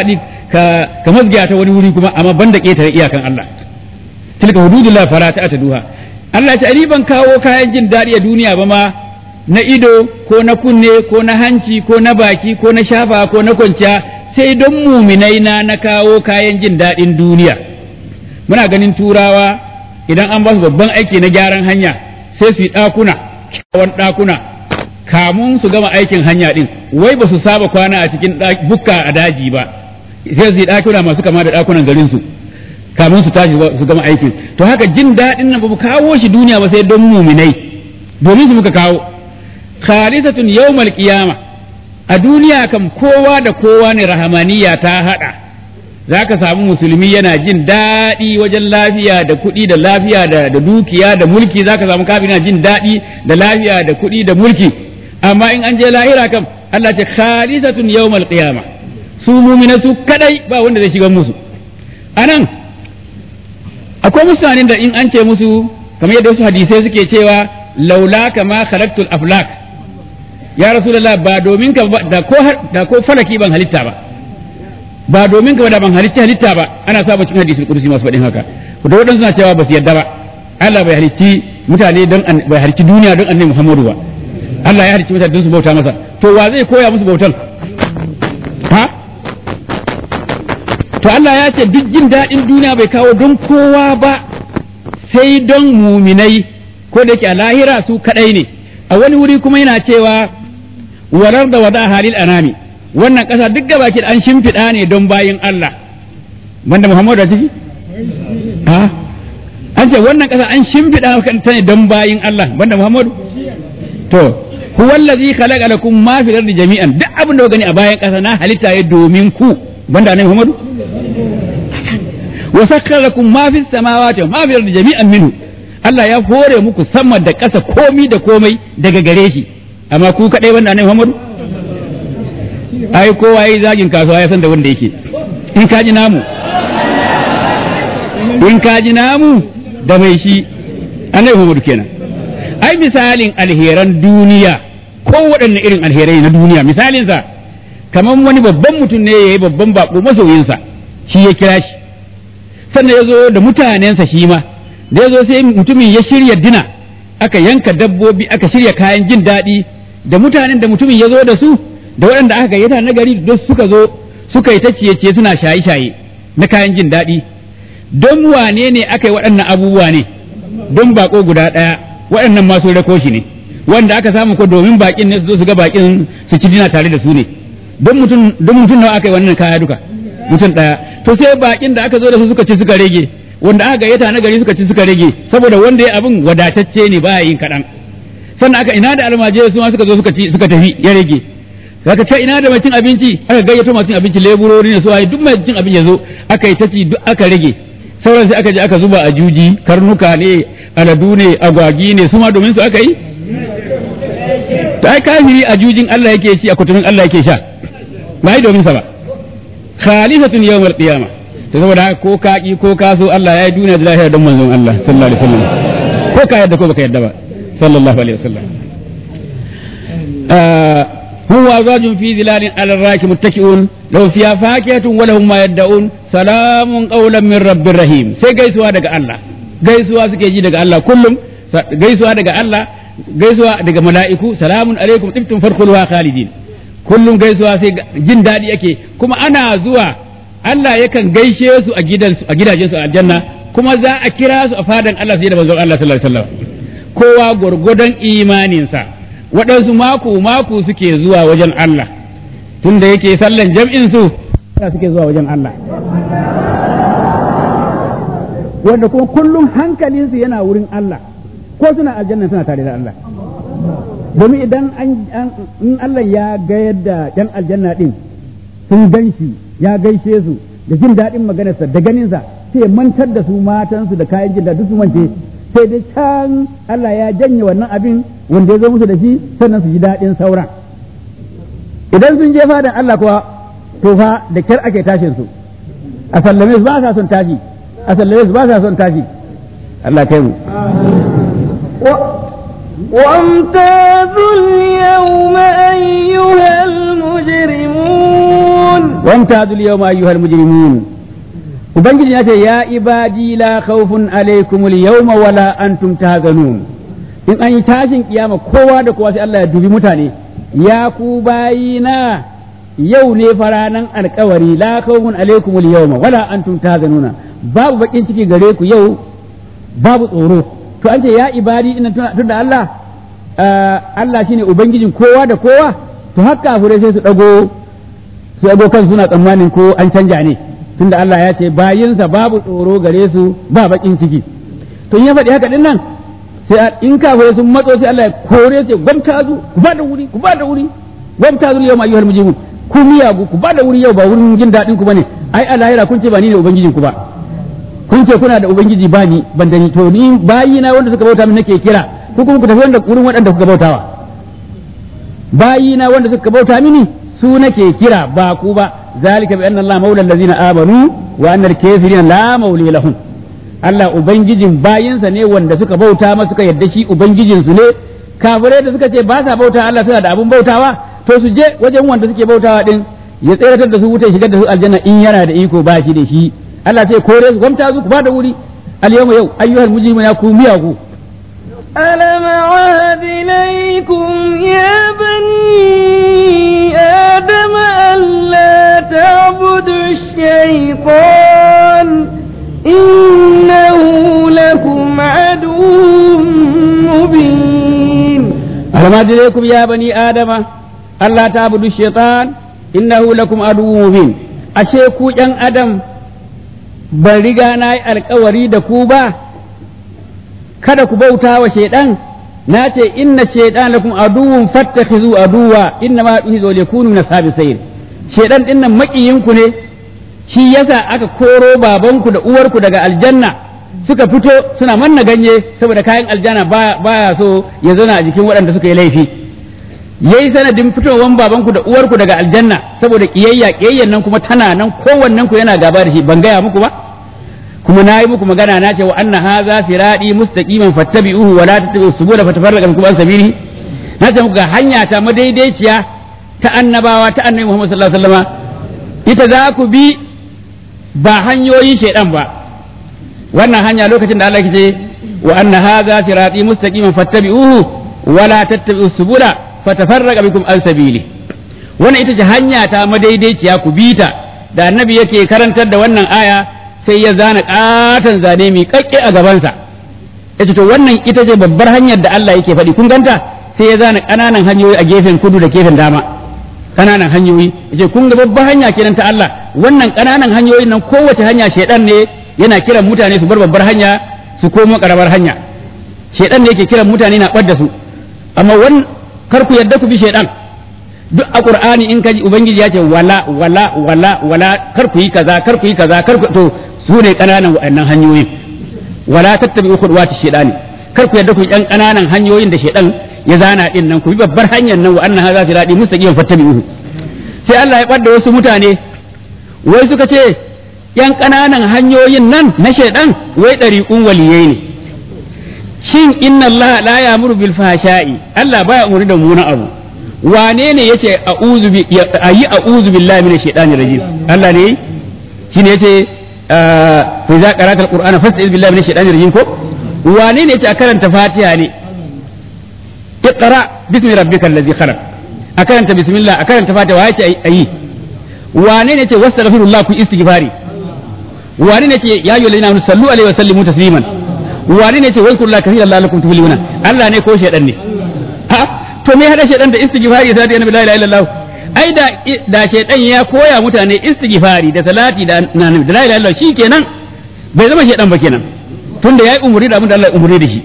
ka ka mazgiya ta wani wuri kuma amma banda ƙetare iyakan Allah tilka hududullah fala ta'taduha Allah ya ce ni ban kawo kayan jin daɗi a duniya ba ma na ido ko na kunne ko na hanci ko na baki ko na shafa ko na kwanciya sai don muminai na na kawo kayan jin daɗin duniya muna ganin turawa idan an ba su babban aiki na gyaran hanya sai su yi ɗakuna kyawun ɗakuna kamun su gama aikin hanya ɗin wai ba su saba kwana a cikin bukka a daji ba sai su yi ɗakuna masu kama da ɗakunan garinsu kamun su tashi su gama aikin to haka jin daɗin nan ba mu kawo shi duniya ba sai don muminai domin su muka kawo khalisatun yawmal qiyama a duniya kam kowa da kowa ne rahamaniya ta hada zaka samu musulmi yana jin daɗi wajen lafiya da kuɗi da lafiya da, da dukiya da mulki zaka samu kafin yana jin daɗi da lafiya da kuɗi da mulki amma in an je lahira kam Allah ce khalisatun yawmal qiyama su mumina su kadai ba wanda zai shiga musu anan akwai mutanen da in an ce musu kamar yadda wasu hadisai suke cewa laula kama khalaqtul aflak ya rasulullah ba domin ka da ko da ko falaki ban halitta ba ba domin ka da ban halitta halitta ba ana saba cikin hadisul qudsi masu faɗin haka da wadansu suna cewa ba su yadda ba Allah bai halicci mutane don bai halicci duniya don annabi Muhammadu ba Allah ya halicci mutane don su bauta masa to wa zai koya musu bautan ha to Allah ya ce duk jin daɗin duniya bai kawo don kowa ba sai don muminai ko da yake a lahira su kadai ne a wani wuri kuma yana cewa warar da wada halil anami wannan ƙasa duk gabaki an shimfiɗa ne don bayin Allah banda Muhammadu a ciki ha an ce wannan ƙasa an shimfiɗa ta ne don bayin Allah banda Muhammadu to huwa allazi khalaqa lakum ma fil ardi jami'an duk abin da gani a bayan ƙasa na halitta ya domin ku banda annabi Muhammadu wa sakkara lakum ma fis samawati wa ma fil ardi jami'an minhu Allah ya hore muku sama da ƙasa komi da komai daga gare shi amma ku kaɗai wanda annabi Muhammadu ai kowa yayi zagin kasuwa ya san da wanda yake in ka ji namu in ka ji namu da mai shi annabi Muhammadu kenan ai misalin alheran duniya ko waɗanne irin alherai na duniya misalinsa kamar wani babban mutum ne ya yi babban bako masoyinsa shi ya kira shi sannan ya zo da mutanensa shi ma da ya zo sai mutumin ya shirya dina aka yanka dabbobi aka shirya kayan jin daɗi da mutanen da mutumin ya zo da su da waɗanda aka gayyata na gari duk suka zo suka yi ta ciye-ciye suna shaye-shaye na kayan jin daɗi don wane ne aka yi waɗannan abubuwa ne don bako guda ɗaya waɗannan masu rako shi ne wanda aka samu ko domin bakin ne su zo su ga bakin su ci dina tare da su ne don mutum don mutum nawa aka yi wannan kaya duka mutum ɗaya to sai bakin da aka zo da su suka ci suka rage wanda aka gayyata na gari suka ci suka rage saboda wanda ya abin wadatacce ne baya yin kaɗan sannan aka ina da almajirai su ma suka zo suka ci suka tafi ya rage zaka ce ina da mai cin abinci aka gayyato masu cin abinci leburori ne su waye duk mai cin abinci ya zo aka yi ta ci duk aka rage sauran sai aka je aka zuba a juji karnuka ne aladu ne agwagi ne su ma domin su aka yi ta ai kafiri a jujin Allah yake ci a kutumin Allah yake sha ba yi domin sa ba khalisatun yawmal qiyama to saboda haka ko ka ki ko ka so Allah ya yi duniya da lahira don manzon Allah sallallahu alaihi wasallam ko ka yadda ko baka yadda ba sallallahu alaihi wasallam هو أزواج في ظلال على الراك متكئون لو فيها فاكهة ولهم ما يدعون سلام قولا من رب رحيم sai gaisuwa daga Allah gaisuwa suke ji daga Allah kullum gaisuwa daga Allah gaisuwa daga mala'iku salamun alaikum tibtum farkhuluha khalidin kullum gaisuwa sai jin daɗi ake kuma ana zuwa Allah yakan gaishe su a gidansu a gidajensu a aljanna kuma za a kira su a fadan Allah sai da manzon Allah sallallahu alaihi wasallam kowa gurgudan imaninsa waɗansu mako mako suke zuwa wajen Allah tunda yake sallan jam'in su suke zuwa wajen Allah wanda kuma kullum hankalinsu yana wurin Allah ko suna aljanna suna tare da Allah domin idan an in Allah ya gayar da ɗan aljanna ɗin sun gan shi ya gaishe su da jin daɗin maganarsa da ganinsa sai mantar da su matansu da kayan jin daɗi su mance sai dai can Allah ya janye wannan abin wanda ya zo musu da shi sannan su ji daɗin sauran idan sun je fadan Allah kuwa to fa da kyar ake tashin su a sallame su ba sa son tashi a sallame su ba sa son tashi Allah kai mu وامتازوا اليوم أيها المجرمون وامتازوا اليوم أيها المجرمون Ubangiji ya ce, Ya ibadi la khawfun alaikum yawma wala antum tahzanun in an yi tashin kiyama kowa da kowa sai Allah ya dubi mutane ya ku bayina yau ne faranan alkawari la khawfun alaikum yawma wala antum tahzanuna babu bakin ciki gare ku yau babu tsoro to an ce ya ibadi ina tunda Allah Allah shine ubangijin kowa da kowa to haka kafirai sai su dago su dago kan suna tsammanin ko an canja ne tunda Allah ya ce bayinsa babu tsoro gare su ba bakin ciki to in ya faɗi haka din nan sai in kafirai sun matso sai Allah ya kore su gwamta zu ku ba da wuri ku ba da wuri gwamta zu yau ayyuhal mujrimun ku miyagu ku ba da wuri yau ba wurin jin daɗin ku bane ai a lahira kun ce ba ni ne ubangijin ku ba kun ce kuna da ubangiji ba ni ban da ni to ni bayina wanda suka bauta min nake kira ku kuma ku tafi wanda wurin waɗanda kuka bautawa bayina wanda suka bauta mini su nake kira ba ku ba zalika bi anna Allah maula allazina amanu wa anna al-kafirina la mawli lahum Allah ubangijin bayinsa ne wanda suka bauta masa suka yadda shi ubangijin su ne kafirai da suka ce ba sa bauta Allah suna da abun bautawa to su je wajen wanda suke bautawa din ya tseratar da su wuta shigar da su aljanna in yana da iko ba shi da shi Allah sai kore su gwamta su ku ba da wuri al yawma yau ayyuhal mujrimuna ya ku miyagu ألم عهد إليكم يا بني آدم ألا تعبدوا الشيطان إنه لكم عدو مبين ألم أعد إليكم يا بني آدم ألا تعبدوا الشيطان إنه لكم عدو مبين أشيكو ين آدم ban riga na yi alkawari da ku ba kada ku bauta wa shaidan na ce inna shaidan lakum aduwwun fattakhizu aduwa inna ma yuhizu yakunu min sabisain shaidan din nan makiyinku ne shi yasa aka koro babanku da uwarku daga aljanna suka fito suna manna ganye saboda kayan aljanna baya so ya zauna a jikin waɗanda suka yi laifi yayi sanadin fitowan babanku da uwarku daga aljanna saboda kiyayya kiyayyan nan kuma tana nan kowannen ku yana gaba da shi ban gaya muku ba kuma na yi muku magana na ce wa anna hadha siradi mustaqiman fattabi'uhu wa la tattabi'us subula fatafarraqa bikum an sabili na ce muku ga hanya ta madaidaiciya ta annabawa ta annabi Muhammad sallallahu alaihi wasallam ita za ku bi ba hanyoyin shaidan ba wannan hanya lokacin da Allah ya ce wa anna hadha siradi mustaqiman fattabi'uhu wa la tattabi'us subula fatafarraqa bikum an sabili wannan ita ce hanya ta madaidaiciya ku bi ta da annabi yake karantar da wannan aya sai ya zana katon zane mai kakke a gabansa yace to wannan ita ce babbar hanyar da Allah yake faɗi kun ganta sai ya zana ƙananan hanyoyi a gefen kudu da gefen dama ƙananan hanyoyi yace kun ga babbar hanya kenan ta Allah wannan ƙananan hanyoyin nan kowace hanya shedan ne yana kiran mutane su bar babbar hanya su komo karamar hanya shedan ne yake kiran mutane na ɓadda su amma wannan kar ku yadda ku bi shaidan duk a qur'ani in kaji ubangiji ya ce wala wala wala wala kar ku yi kaza kar ku yi kaza kar ku to su ne kananan wa'annan hanyoyin wala tattabi khudwati shaidani kar ku yadda ku yan kananan hanyoyin da shaidan ya zana din nan ku bi babbar hanyar nan wa anna hadha sirati mustaqiman fattabi'uhu sai Allah ya ɓadda wasu mutane wai suka ce yan kananan hanyoyin nan na shaidan wai ɗariƙun waliyai ne shin inna Allah la ya'muru bil fahsha'i Allah baya umuri da muna abu wane ne yace a'udhu bi ayi a'udhu billahi minash shaitani rajim Allah ne shine yace fa idza qara'ta al-qur'ana fasta'iz billahi minash shaitani rajim ko wane ne yace a karanta Fatiha ne iqra bismi rabbikal ladzi khalaq a karanta bismillah a karanta Fatiha yace ayi wane ne yace wastaghfirullah ku istighfari wane ne yace ya ayyuhallazina amanu sallu alaihi wa sallimu tasliman wani ne ce wai kullu kathira lalakum tuflihuna Allah ne ko shedan ne ha to me hada shedan da istighfari da annabi la ilaha illallah ai da da shedan ya koya mutane istighfari da salati da annabi da la ilaha illallah shikenan bai zama shedan ba kenan tunda yayi umuri da abin da Allah ya umuri da shi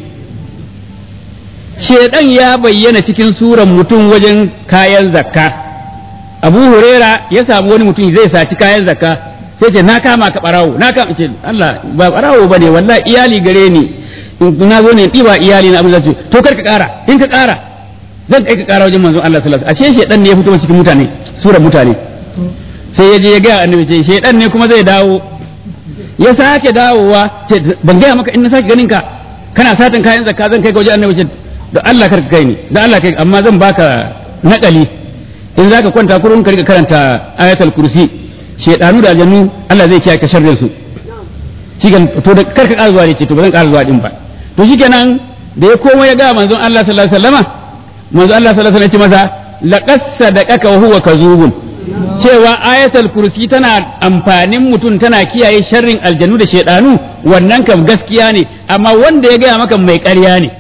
shedan ya bayyana cikin suran mutum wajen kayan zakka Abu Huraira ya samu wani mutum zai saci kayan zakka sai ce na kama ka barawo na kama ce Allah ba barawo bane wallahi iyali gare ni na zo ne ɗiba iyali na abin da to kar ka ƙara in ka ƙara zan kai ka ƙara wajen manzon Allah sallallahu alaihi wasallam ashe shedan ne ya fito cikin mutane sura mutane sai ya je ya ga annabi ce shedan ne kuma zai dawo ya sake dawowa ce ban gaya maka in na sake ganin ka kana satan kayan zakka zan kai ka wajen annabi ce da Allah kar ka kai ni da Allah kai amma zan baka naƙali in zaka kwanta kurun ka riga karanta ayatul kursi shedanu da aljannu Allah zai kiyaye ka sharrin su shigan to da karka ƙara zuwa ne ce to ba zan ƙara zuwa din ba to shikenan da ya koma ya ga manzon Allah sallallahu alaihi wasallama manzon Allah sallallahu alaihi wasallam ya ce masa laqad sadaqaka wa huwa kazubun cewa ayatul kursi tana amfanin mutum tana kiyaye sharrin aljanu da shedanu wannan kam gaskiya ne amma wanda ya gaya maka mai ƙarya ne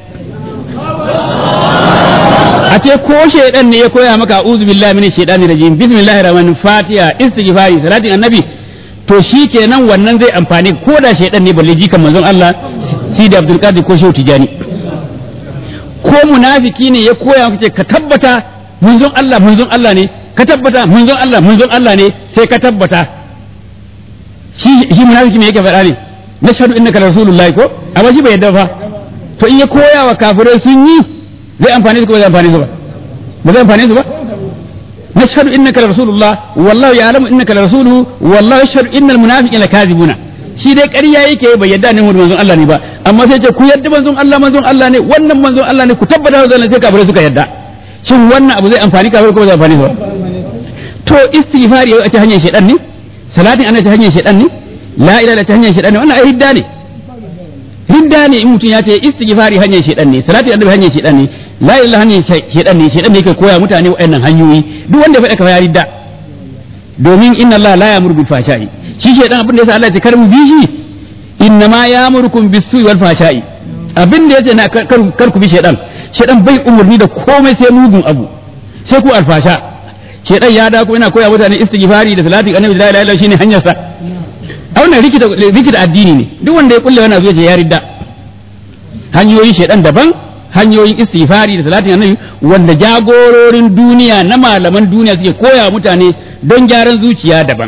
a ce ko shaidan ne ya koya maka a'udhu billahi minash shaitani rajim bismillahir rahmanir fatiha istighfari salatin annabi to shi kenan wannan zai amfani ko da shaidan ne balle jikan manzon Allah sidi abdul qadir ko shehu tijani ko munafiki ne ya koya maka ce ka tabbata manzon Allah manzon Allah ne ka tabbata manzon Allah manzon Allah ne sai ka tabbata shi shi munafiki me yake faɗa ne nashhadu innaka rasulullahi ko amma shi bai yadda fa to in ya koya wa kafirai sun yi zai amfani su ko zai amfani su ba ba zai amfani su ba nashhadu innaka rasulullah wallahu ya'lamu innaka rasuluhu wallahu yashhadu innal munafiqina lakazibuna shi dai ƙarya yake bai yadda ne manzon Allah ne ba amma sai ce ku yadda manzon Allah manzon Allah ne wannan manzon Allah ne ku tabbata da sai kafirai suka yadda shin wannan abu zai amfani kafirai ko zai amfani su ba to istighfari a ta hanyar shedan ne salatin ana ta hanyar shedan ne la ilaha ta hanyar shedan ne wannan ai ridda ne ridda ne in mutum ya ce istighfari hanyar shedan ne salati annabi hanyar shedan ne la ilaha hanyar shedan ne shedan ne yake koya mutane waɗannan hanyoyi duk wanda ya faɗa ka ya ridda domin inna Allah la ya'muru bil fahsha'i shi shedan abin da yasa Allah ya ce kar mu bi shi inna ma ya'murukum bis su'i wal fahsha'i abin da yace na kar ku bi shedan shedan bai umurni da komai sai mugun abu sai ku alfasha shedan ya da ko ina koya mutane istighfari da salati annabi la ilaha illa shine hanyar sa a wannan rikita rikita addini ne duk wanda ya kulle wannan abu ya ridda hanyoyin shedan daban hanyoyin istighfari da salatin annabi wanda jagororin duniya na malaman duniya suke koya mutane don gyaran zuciya daban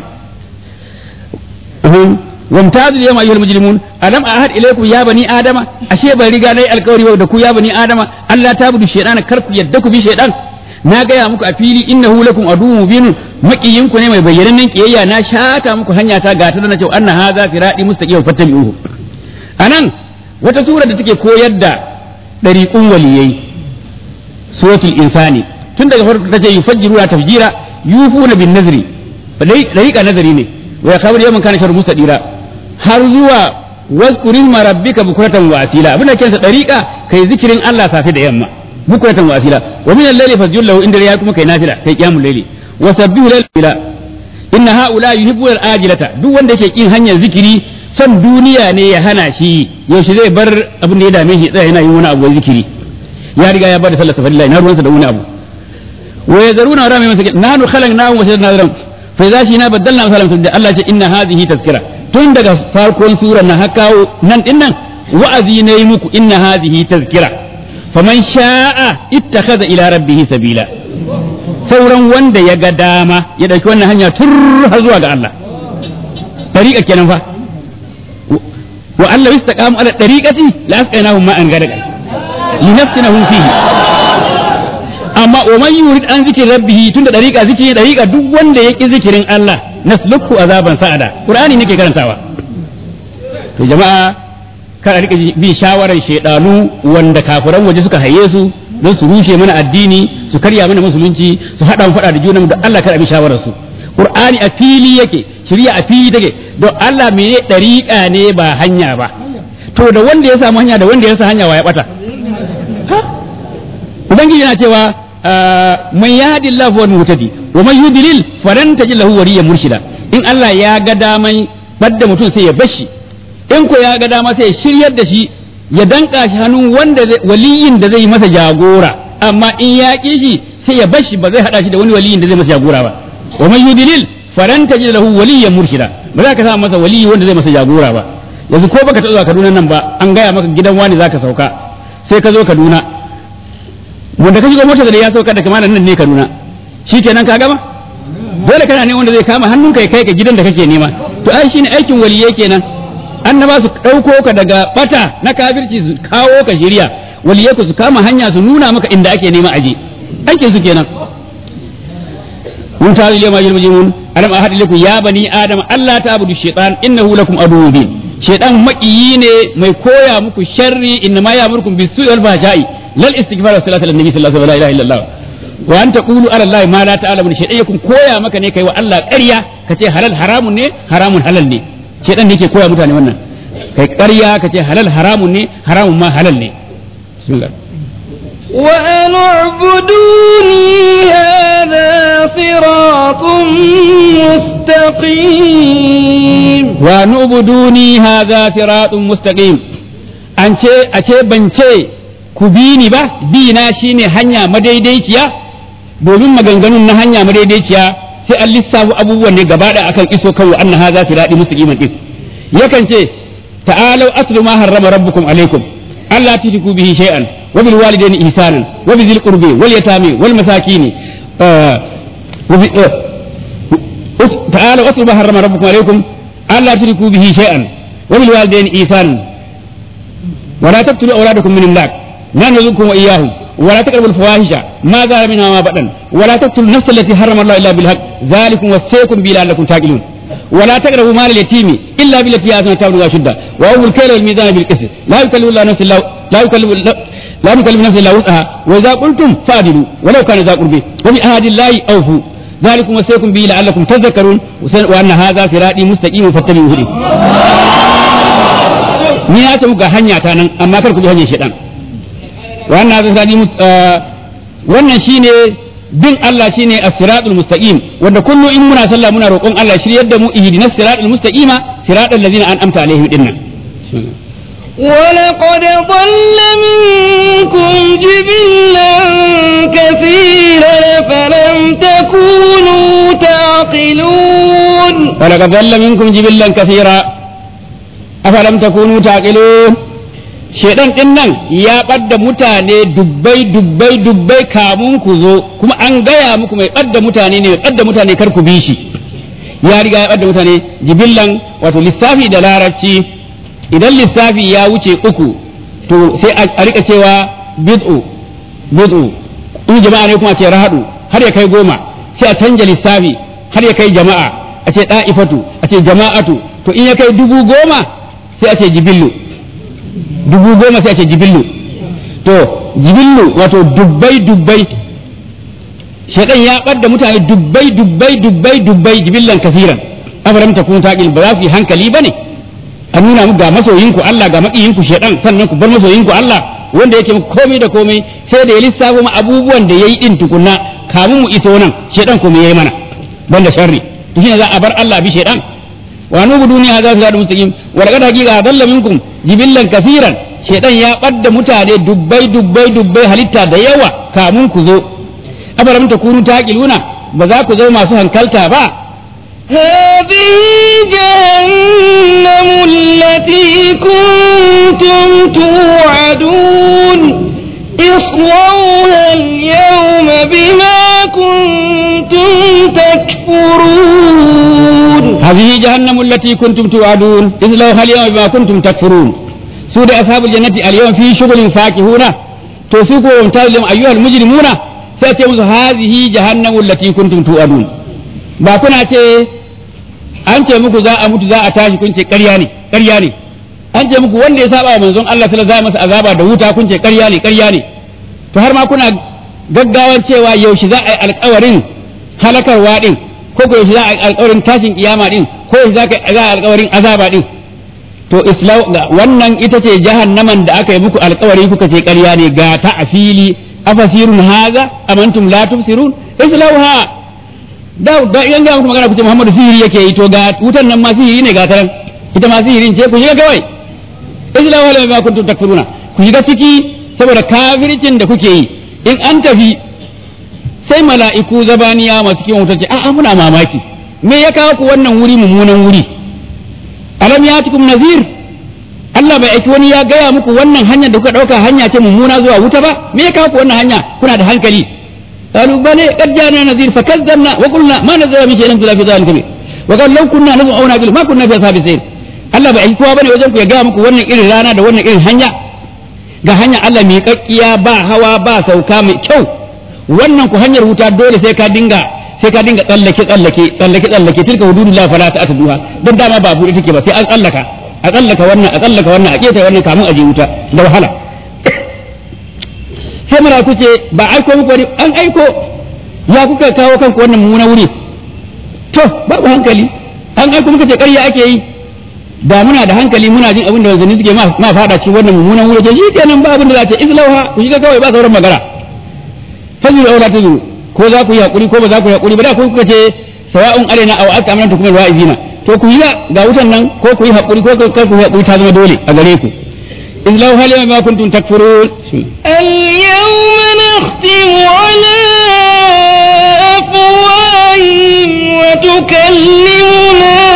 wamtazul yawma ayyuhal mujrimun alam ahad ilaykum ya bani adama ashe ban riga nayi alkawari da ku ya bani adama Allah ta budu shaydan kar ku yadda ku bi shaydan na gaya muku a fili innahu lakum aduwwun mubinun makiyin ku ne mai bayyanannen kiyayya na shata muku hanya ta gata da na ce anna hadha firadi mustaqim fattabi'uhu anan wata sura da take koyar da dariqun waliyai suratul insani tun daga farko tace yufajjiruna tafjira yufuna bin nazri dariqa nazari ne wa yakabir yawman kana shar mustaqira har zuwa wazkurin rabbika bukratan wa asila abin da kensa dariqa kai zikirin Allah safi da yamma bukratan wa asila wa min al-layli fasjud lahu inda ya kuma kai nafila kai qiyamul layli wa sabbihu layla inna haula yuhibbu al-ajilata duk wanda yake kin hanyar zikiri son duniya ne ya hana shi yaushe zai bar abin da ya dame shi tsaya yana yin wani abu zikiri ya riga ya bada sallar safari na ruwansa da wani abu wa yazaruna wa rami masakin nahnu khalaqnahum wa shaddna nadram fa idza shina badalna masalan da Allah ce inna hadhihi tazkira tun daga farkon surar na haka nan din nan wa'azi ne muku inna hadhihi tazkira faman sha'a ittakhadha ila rabbih sabila sauran wanda ya ga dama ya dauki wannan hanya tur har zuwa ga Allah tariqa kenan fa wa Allah istaqamu ala tariqati la asqainahum ma'an gadaqa linafsinahum fihi amma wa man yurid an zikri rabbih tunda tariqa zikiri tariqa duk wanda ya ki zikirin Allah nasluku azaban sa'ada qur'ani nake karantawa to jama'a kada rika bi shawarar shedanu wanda kafiran waje suka haye su don su rushe mana addini su karya mana musulunci su hada mu fada da junanmu don Allah kada bi shawarar su qur'ani a fili yake shirya a fili take don Allah mene dariqa ne ba hanya ba to da wanda ya samu hanya da wanda ya sa hanya wa ya bata ubangiji yana cewa man yahdi Allah huwa muhtadi wa man yudlil falan tajid lahu waliyan murshida in Allah ya ga daman badda mutum sai ya bashi in ko ya ga dama sai ya shiryar da shi ya danka shi hannun wanda waliyin da zai yi masa jagora amma in ya ƙi shi sai ya bashi ba zai hada shi da wani waliyin da zai masa jagora ba wa man yudlil falan tajid lahu waliyan murshida ba za ka sa masa waliyi wanda zai masa jagora ba yanzu ko baka taɓa Kaduna nan ba an gaya maka gidan wani zaka sauka sai ka zo Kaduna wanda ka shiga mota da ya sauka da kamar nan ne Kaduna shikenan ka gama dole kana ne wanda zai kama hannunka ya kai ka gidan da kake nema to ai shine aikin waliyai kenan annaba su ɗauko ka daga bata na kafirci su kawo ka shirya waliyai ku su kama hanya su nuna maka inda ake nema aje aikin su kenan mun ta zile ma jirma jimun alam ahad lakum ya bani adam Allah ta abudu shaytan innahu lakum aduwwun bin shaytan makiyi ne mai koya muku sharri inna ma ya'murukum bis-su'i wal fahsha'i lal istighfar wa salatu lin nabi sallallahu alaihi wa sallam wa an taqulu ala allahi ma la ta'lamun shaytan yakun koya maka ne kai wa Allah ƙarya kace halal haramun ne haramun halal ne shaytan ne ke koya mutane wannan kai ƙarya kace halal haramun ne haramun ma halal ne bismillah وأن اعبدوني هذا صراط مستقيم wa nu'buduni hadha siratun mustaqim an ce a ce ban ce ku bi ni ba bi na shine hanya madaidaiciya domin maganganun na hanya madaidaiciya sai an lissafu abubuwan ne gaba da akan iso kan wa anna hadha sirati mustaqiman din yakan ce ta'alau aslu ma harrama rabbukum alaikum alla tushriku bihi shay'an wa bil walidayni ihsanan wa bizil qurbi wal yatami wal masakin wa bi- تعالوا اتلوا ما حرم ربكم عليكم الا تشركوا به شيئا وبالوالدين ايثانا ولا تقتلوا اولادكم من املاق لا نرزقكم واياهم ولا تقربوا الفواحش ما ظهر منها وما بطن ولا تقتلوا النفس التي حرم الله الا بالحق ذلكم وصيكم به لعلكم تعقلون ولا تقربوا مال اليتيم الا بالتي هي احسن تبلغ اشده واوفوا الكيل والميزان بالقسط لا يكلف الله نفسا الا لا يكلف لا نكلف نفسا الا وسعها واذا قلتم فاعدلوا ولو كان ذا قربى وبعهد الله اوفوا ذلكم وصيكم به لعلكم تذكرون وان هذا صراطي مستقيم فاتبعوه ni na ta muka hanya ta nan amma kar ku bi hanyar shaitan wannan zai sadi wannan shine bin Allah shine as-siratul mustaqim wanda kullu in muna sallah muna roƙon Allah shiryar da mu ihdinas siratal mustaqima siratal ladzina an'amta alaihim dinnan ولقد ضل منكم جبلا كثيرا فلم تكونوا تعقلون ولقد ضل منكم جبلا كثيرا أفلم تكونوا تعقلون shedan din nan ya ɓadda mutane dubbai dubbai dubbai kamun ku zo kuma an gaya muku mai ɓadda mutane ne mai ɓadda mutane kar ku bi shi ya riga ya ɓadda mutane jibillan wato lissafi da larabci idan lissafi ya wuce uku to sai a rika cewa bid'u bid'u in jama'a ne kuma ce rahadu har ya kai goma sai a canja lissafi har ya kai jama'a a ce da'ifatu a ce jama'atu to in ya kai dubu goma sai a ce jibillu dubu goma sai a ce jibillu to jibillu wato dubbai dubbai shaitan ya ɓadda mutane dubbai dubbai dubbai dubbai jibillan kasiran afaram takun taqil ba za su yi hankali bane a nuna muku ga masoyinku Allah ga maƙiyinku shaitan sannan ku bar masoyinku Allah wanda yake muku komai da komai sai da ya lissafo mu abubuwan da yayi din tukunna kamun mu iso nan shaitan kuma yayi mana banda sharri to shine za a bar Allah bi shaitan wa nubu duniya za su da mustaqim wa laqad haqiqa dalla minkum jibillan kafiran shaitan ya badda mutane dubbai dubbai dubbai halitta da yawa kamun ku zo afalam takunu taqiluna ba za ku zo masu hankalta ba هذه جهنم التي كنتم توعدون اصلوها اليوم بما كنتم تكفرون هذه جهنم التي كنتم توعدون اصلوها اليوم بما كنتم تكفرون سود أصحاب الجنة اليوم في شغل فاكهون توسيقوا وامتازوا أيها المجرمون سأتي هذه جهنم التي كنتم توعدون ba kuna ce an ce muku za a mutu za a tashi kun ce ƙarya ne ƙarya ne an ce muku wanda ya saba wa manzon Allah sallallahu alaihi masa azaba da wuta kun ce ƙarya ne ƙarya ne to har ma kuna gaggawan cewa yaushe za a yi alƙawarin halakarwa din ko ko yaushe za a yi alƙawarin tashin kiyama din ko yaushe za a yi alƙawarin azaba din to islam wannan ita ce jahannaman da aka yi muku alƙawari kuka ce ƙarya ne ga ta asili afasirun haza amantum la tubsirun islauha da da idan ga muku magana ku ce Muhammadu sihiri yake yi to ga wutan nan ma sihiri ne ga taran ita ma sihirin ce ku shiga kawai isla wala ma kuntum takfuruna ku shiga ciki saboda kafircin da kuke yi in an tafi sai mala'iku zabaniya masu kiwon wutar ce a'a muna mamaki me ya kawo ku wannan wuri mummunan wuri alam yatikum nazir Allah bai aiki wani ya gaya muku wannan hanyar da kuka dauka hanya ce mummuna zuwa wuta ba me ya kawo ku wannan hanya kuna da hankali قالوا بلى قد جاءنا نذير فكذبنا وقلنا ما نزل من شيء نزل في ذلك به وقال لو كنا نسمع او نعقل ما كنا في اصحاب السير Allah bai aiki kowa bane wajen ku ya gaya muku wannan irin rana da wannan irin hanya ga hanya Allah mai kakkiya ba hawa ba sauka mai kyau wannan ku hanyar wuta dole sai ka dinga sai ka dinga tsallake tsallake tsallake tsallake tilka hududullah fala ta atuduha dan dama ba buɗe take ba sai an tsallaka a tsallaka wannan a tsallaka wannan a keta wannan kamun a je wuta da wahala sai mala ku ce ba aiko muku wani an aiko ya kuka kawo kanku wannan mummunan wuri to babu hankali an aiko muka ce ƙarya ake yi da muna da hankali muna jin abin da wanzanni suke ma fada cikin wannan mummunan wuri ce shi kenan ba abin da za ta izlauha ku shiga kawai ba sauran magana fazuru aula tazuru ko za ku yi hakuri ko ba za ku yi hakuri ba da ku kuka ce sawa'un alaina aw aka amantu kuma wa'izina to ku yi ga wutan nan ko ku yi hakuri ko kar ku yi hakuri ta zama dole a gare ku izlauha lima ma kuntum takfurun اليوم نختم على أفواههم وتكلمنا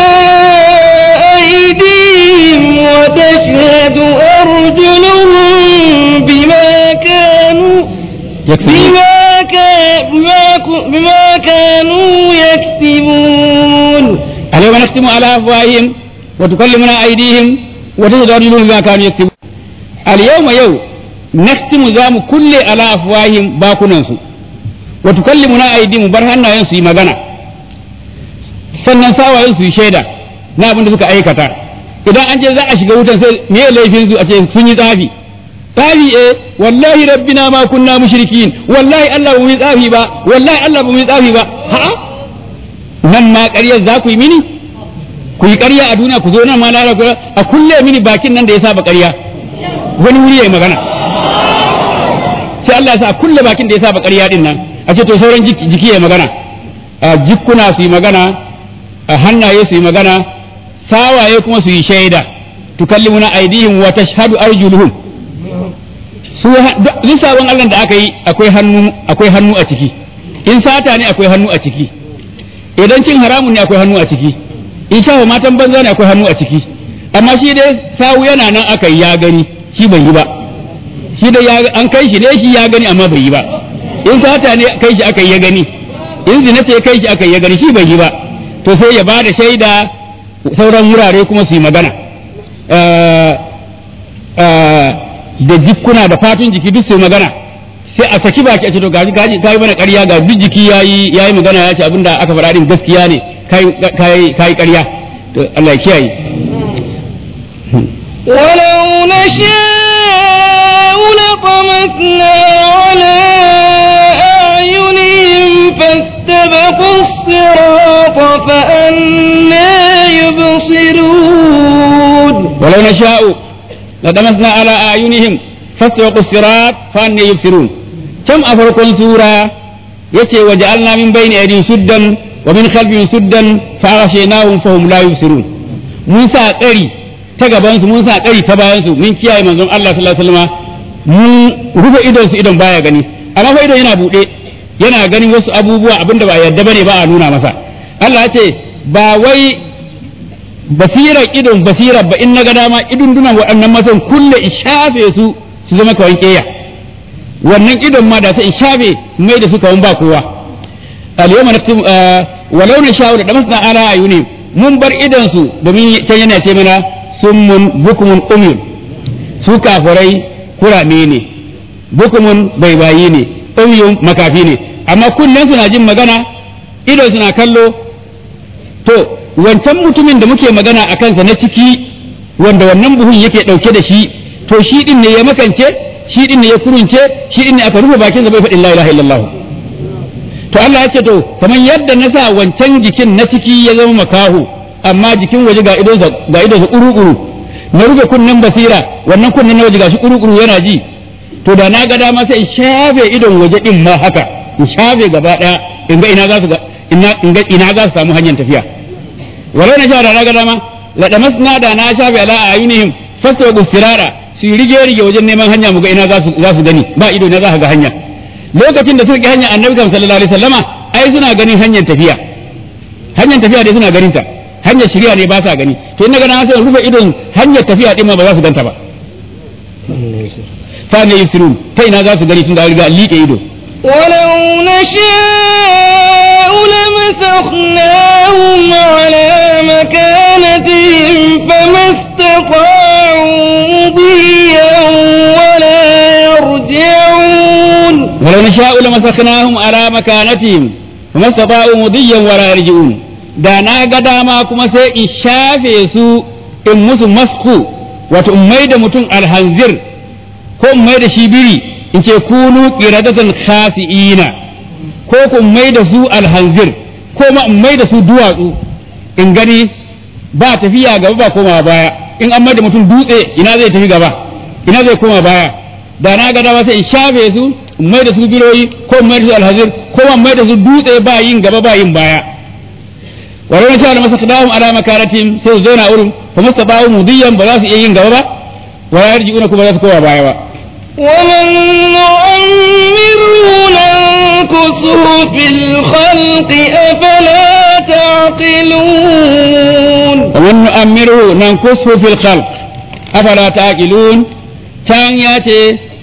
أيديهم وتشهد أرجلهم بما كانوا بما, كا- بما, ك- بما كانوا يكسبون اليوم نختم على افواههم وتكلمنا ايديهم وتشهد ارجلهم بما كانوا يكسبون اليوم يوم نختم زام كل على افواههم باكننسو وتكلمنا ايديهم برهنا ينسو magana sannan sawayen su yi shaida na abin da suka aikata idan an je za a shiga wutan sai me laifin su a ce sun yi tsafi tsafi eh wallahi rabbina ma kunna mushrikin wallahi Allah ba mu yi tsafi ba wallahi Allah ba mu yi tsafi ba ha'a nan ma ƙaryar za ku yi mini ku yi ƙarya a duniya ku zo nan ma lara ku a kulle mini bakin nan da ya saba ƙarya wani wuri ya yi magana sai Allah ya sa a kulle bakin da ya saba ƙarya din nan a ce to sauran jiki jiki ya yi magana a jikkuna su yi magana a hannaye su yi magana sawaye kuma su yi shaida tukallimuna aidihim wa tashhadu arjuluhum su duk sabon Allah da aka yi akwai hannu akwai hannu a ciki in sata ne akwai hannu a ciki idan cin haramun ne akwai hannu a ciki in shafa matan banza ne akwai hannu a ciki amma shi dai sawu yana nan aka yi ya gani shi bai yi ba shi dai ya an kai shi ne shi ya gani amma bai yi ba in sata ne kai shi aka yi ya gani in zina ce kai shi aka yi ya gani shi bai yi ba to sai ya bada shaida sauran wurare kuma su yi magana Eh, eh, da jikkuna da fatun jiki duk su yi magana sai a saki baki a ce to gaji gaji kai mana ƙarya ga duk jiki yayi yayi magana ya ce abinda aka faɗa din gaskiya ne kai kai kai ƙarya to Allah ya kiyaye ولو نشاء لطمسنا على أعينهم فاستبقوا الصراط فأنا يبصرون ولو نشاء لدمسنا على أعينهم فاستبقوا الصراط فأني يبصرون كم أفرق سورة يتي وجعلنا من بين أيديهم سدا ومن خلفهم سدا فأغشيناهم فهم لا يبصرون موسى قري تجابانsu mun sa ƙari ta bayansu mun kiyaye manzon Allah sallallahu alaihi wasallam mun rufe idon su idon baya gani amma fa idon yana buɗe yana ganin wasu abubuwa abinda ba yarda bane ba a nuna masa Allah ya ce ba wai basirar idon basirar ba in na ga dama idon dunan waɗannan matan kulle in shafe su su zama kawan keya wannan idon ma da sai in shafe mai da su kawan ba kowa al-yawma naktum walau na sha'u da damasna ala ayuni mun bar idon su domin can yana ce mana summun bukumun umyun su kafirai kurame ne bukumun baibayi ne umyun makafi ne amma kunnen suna jin magana idon suna kallo to wancan mutumin da muke magana a kansa na ciki wanda wannan buhun yake ɗauke da shi to shi din ne ya makance shi din ne ya kurunce shi din ne aka rufe bakin sa bai faɗin la ilaha illallah to Allah ya ce to kamar yadda na sa wancan jikin na ciki ya zama makahu amma jikin waje ga idon ga idon uru-uru na rufe kunnen basira wannan kunnen na waje ga shi uru-uru yana ji to da na ga dama sai in shafe idon waje din ma haka in shafe gaba daya in ga ina za su ga ina in ga ina za su samu hanyar tafiya walau na sha da na ga dama la damasna da na shafe ala ayunihim fasu sirara su yi rige rige wajen neman hanya mu ga ina za su za su gani ba ido na za ka ga hanya lokacin da suka hanya annabi sallallahu alaihi wasallama ai suna ganin hanyar tafiya hanyar tafiya dai suna ganin ta hanyar shirya ne ba sa gani to in na gana sai rufe idon hanyar tafiya din ma ba za su ganta ba fa ne yusirun ta ina za su gani tun da riga liƙe ido ولو نشاء لمسخناهم على مكانتهم فما استطاعوا مضيا ولا يرجعون ولو نشاء لمسخناهم على مكانتهم فما استطاعوا مضيا ولا يرجعون da na ga dama kuma sai in shafe su in musu masku wato in mai da mutum alhanzir ko in mai da shi biri in ce kunu qiradatan khasi'ina ko ku mai da su alhanzir ko ma in mai da su duwatsu in gani ba tafiya gaba ba koma baya in an mai da mutum dutse ina zai tafi gaba ina zai koma baya da na ga dama sai in shafe su in mai da su biroyi ko in mai da su alhazir ko in mai da su dutse ba yin gaba ba yin baya walau na sha da masa kadahum ala makaratin sai su zauna wurin fa masa ba'u mudiyan ba za su iya yin gaba ba wa yarji'una kuma za su koma baya ba ومن نعمره ننكسه في الخلق أفلا تعقلون ومن نؤمره ننكسه في الخلق أفلا تعقلون كان ياتي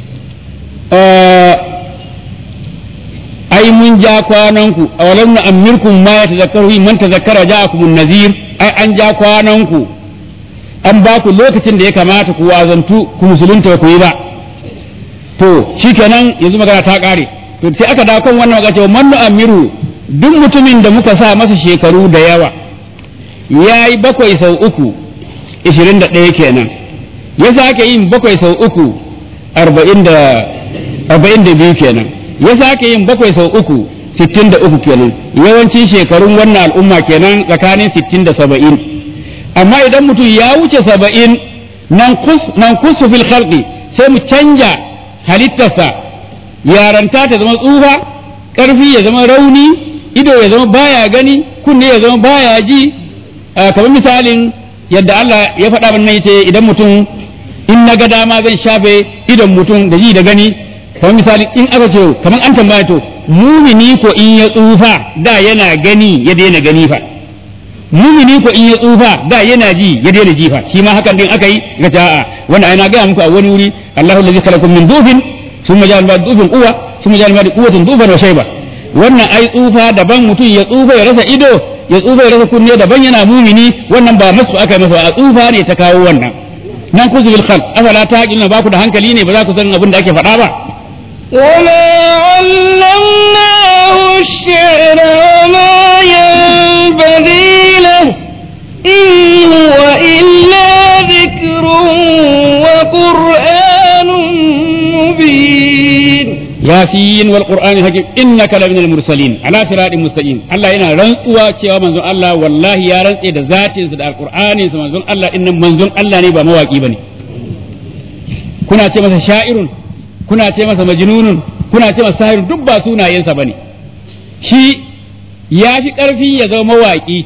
ai mun ja kwananku a walam na amirkum ma ya tazakkaru man tazakkara ja'akum an-nazir ai an ja kwananku an ba ku lokacin da ya kamata ku wazantu ku musulunta ku yi ba to shikenan yanzu magana ta kare to sai aka dawo kan wannan magana cewa man amiru duk mutumin da muka sa masa shekaru da yawa yayi bakwai sau uku ishirin da ɗaya kenan ya sake yin bakwai sau uku arba'in da arba'in da biyu kenan ya sake yin bakwai sau uku sittin da uku kenan yawancin shekarun wannan al'umma kenan tsakanin sittin da saba'in amma idan mutum ya wuce saba'in nan kusu fil khalqi sai mu canja halittarsa yaranta ta zama tsufa ƙarfi ya zama rauni ido ya zama baya gani kunne ya zama baya ji kamar misalin yadda Allah ya faɗa mana yace idan mutum in na ga dama zan shafe idon mutum da ji da gani kamar misali in aka ce kamar an tambaya to mumini ko in ya tsufa da yana gani ya daina gani fa mumini ko in ya tsufa da yana ji ya daina ji fa shi ma hakan din aka yi ga ta'a wanda ai na ga muku a wani wuri Allahu allazi khalaqakum min dufin thumma ja'ala ba'da dufin quwwa thumma ja'ala ba'da quwwatin dufan wa shayba wannan ai tsufa daban mutum ya tsufa ya rasa ido ya tsufa ya rasa kunne daban yana mumini wannan ba masu aka masa a tsufa ne ta kawo wannan nan kuzu bil khalq afala taqiluna ba ku da hankali ne ba za ku san abin da ake faɗa ba وما علمناه الشعر وما ينبغي له إن هو إلا ذكر وقرآن مبين yasin wal qur'ani hakim innaka la minal mursalin ala siratin mustaqim Allah yana rantsuwa cewa manzon Allah wallahi ya rantse da zatin sa da alqur'anin sa manzon Allah din nan manzon Allah ne ba mawaki bane kuna ce masa sha'irun kuna ce masa majnunun kuna ce masa sahirun duk ba sunayensa bane shi ya fi karfi ya zama mawaki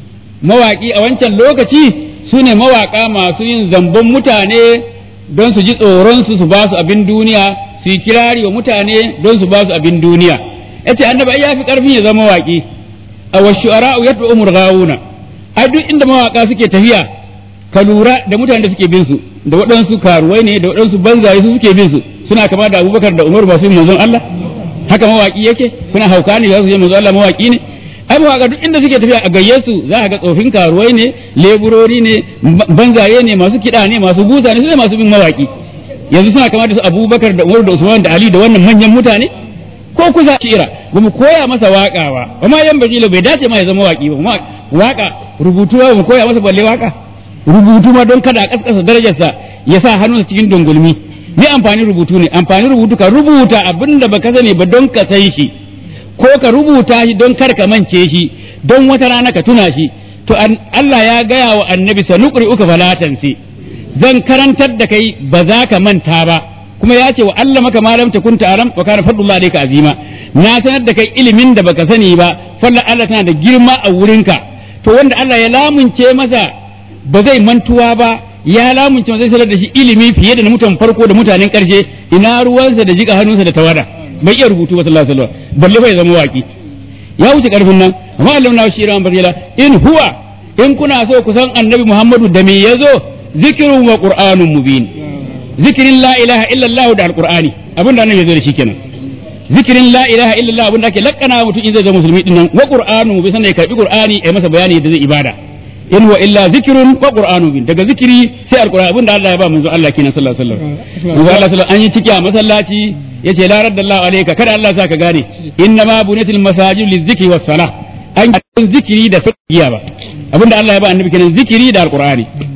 mawaki a wancan lokaci su ne mawaka masu yin zambon mutane don su ji tsoron su su ba su abin duniya su yi kirari wa mutane don su ba su abin duniya yace annabi ai yafi karfi ya zama waki a wa shu'ara'u yad'u umur gawuna ai duk inda mawaka suke tafiya ka lura da mutanen da suke bin su da waɗansu karuwai ne da waɗansu banzaye su suke bin su suna kama da Abubakar da Umar ba su manzon Allah haka mawaki yake kuna hauka ne za su je manzon Allah mawaki ne ai mawaka duk inda suke tafiya a gayye su za ka ga tsofin karuwai ne leburori ne banzaye ne masu kiɗa ne masu busa ne su ne masu bin mawaki yanzu suna kama da su abubakar da umar da usman da ali da wannan manyan mutane ko kusa shira ba mu koya masa waka ba ba ma yan bajilo bai dace ma ya zama waki ba kuma waka rubutu ba mu koya masa balle waka rubutu ma don kada a kaskasa darajarsa ya sa hannunsa cikin dungulmi me amfani rubutu ne amfani rubutu ka rubuta abin da baka sani ba don ka san shi ko ka rubuta shi don kar ka mance shi don wata rana ka tuna shi to Allah ya gaya wa annabi sanuqri uka falatansi zan karantar da kai ba za ka manta ba kuma ya ce wa Allah maka malam ta kunta aram wa kana fadlullah alayka azima na sanar da kai ilimin da baka sani ba falla Allah tana da girma a wurinka to wanda Allah ya lamunce masa ba zai mantuwa ba ya lamunce masa zai sanar da shi ilimi fiye da na mutan farko da mutanen karshe ina ruwansa da jika hannunsa da tawada bai iya rubutu ba sallallahu alaihi wasallam balle bai zama waki ya wuce karfin nan amma Allah na shi ran barjala in huwa in kuna so ku san annabi Muhammadu da me yazo zikirun wa qur'anun mubin zikirin la ilaha illallah da alqur'ani abinda annabi yazo da shi kenan zikirin la ilaha illallah abinda ake lakkana mutum in zai zama musulmi din nan wa qur'anun mubin sannan ya karbi qur'ani ai masa bayani da zai ibada in wa illa zikrun wa qur'anun mubin daga zikiri sai alqur'ani abinda Allah ya ba manzo Allah kenan sallallahu alaihi wasallam manzo Allah sallallahu an yi ciki a masallaci yace la raddallahu alayka kada Allah sa ka gane inna ma bunatil masajid lizikri was salah an zikiri da fiqiya ba abinda Allah ya ba annabi kenan zikiri da alqur'ani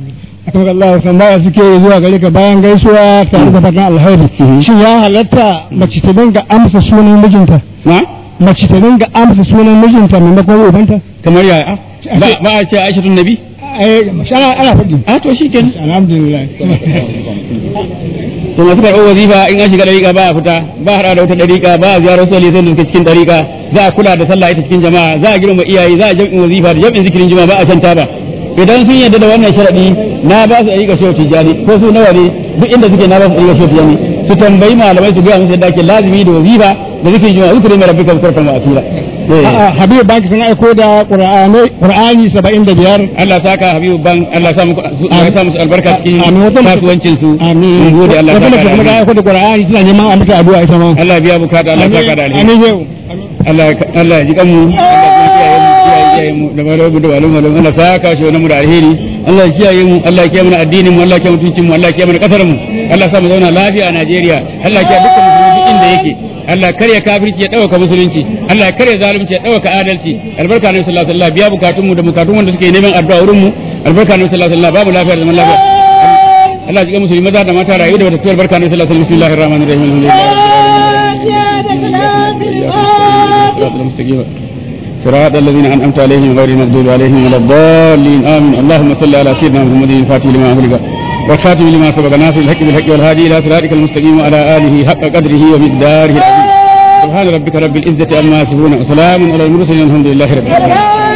akan Allah tambaya suke zuwa gare ka bayan gaisuwa tare da fatan alheri shin ya halatta mace ta dinga amsa sunan mijinta na mace ta dinga amsa sunan mijinta maimakon ubanta kamar ya ba ba a ce Aisha tun nabi ai ana ana faɗi a to shikenan alhamdulillah to masu karɓar wazifa in an shiga ɗariƙa ba a fita ba a haɗa da wata ɗariƙa ba a ziyarar soli sai da suke cikin ɗariƙa za a kula da sallah ita cikin jama'a za a girma iyaye za a jam'in wazifa da jam'in zikirin juma'a ba a shan taba idan sun yarda da wannan sharaɗi na ba su ɗariƙa shehu tijjani ko su nawa ne duk inda suke na ba su ɗariƙa shehu tijjani su tambayi malamai su gaya musu yadda ake lazimi da wazifa da zikirin juma'a zikirin mai rabbika bukuratan wa asira A'a, Habibu Baki sun aiko da Qur'ani Qur'ani 75 Allah saka Habibu ban Allah sa muku Allah sa musu albarka cikin Amin. Wata mace- kasuwancin su amin mun gode Allah wata saka mace da kuma ta alheri. aiko da Qur'ani tana neman a mata addu'a ita ma Allah biya bukata Allah saka da alheri amin yau Allah Allah ya ji kanmu Allah ya kiyaye mu da malamu da malamu da Allah saka shi wannan mu da alheri Allah ya kiyaye mu Allah ya kiyaye mana addinin mu Allah ya kiyaye mutuncin mu Allah ya kiyaye mana kasar mu Allah ya sa mu zauna lafiya a Najeriya Allah ya kiyaye dukkan musulmi duk inda yake Allah karya kafirci ya dauka musulunci Allah ya karya zalunci ya dauka adalci albarka ne sallallahu alaihi wasallam biya bukatun mu da bukatun wanda suke neman addu'a wurin mu albarka ne sallallahu alaihi wasallam babu lafiya da zaman lafiya Allah ya ji musulmi maza da mata rayu da wata tuwar barka ne sallallahu alaihi wasallam bismillahir rahmanir rahim alhamdulillah صراط الذين انعمت عليهم غير المغضوب عليهم ولا الضالين امين اللهم صل على سيدنا محمد الفاتح لما امرك والخاتم لما سبق ناصر الحق بالحق والهادي الى صراطك المستقيم وعلى اله حق قدره ومقداره العظيم سبحان ربك رب العزه عما يصفون وسلام على المرسلين الحمد لله رب العالمين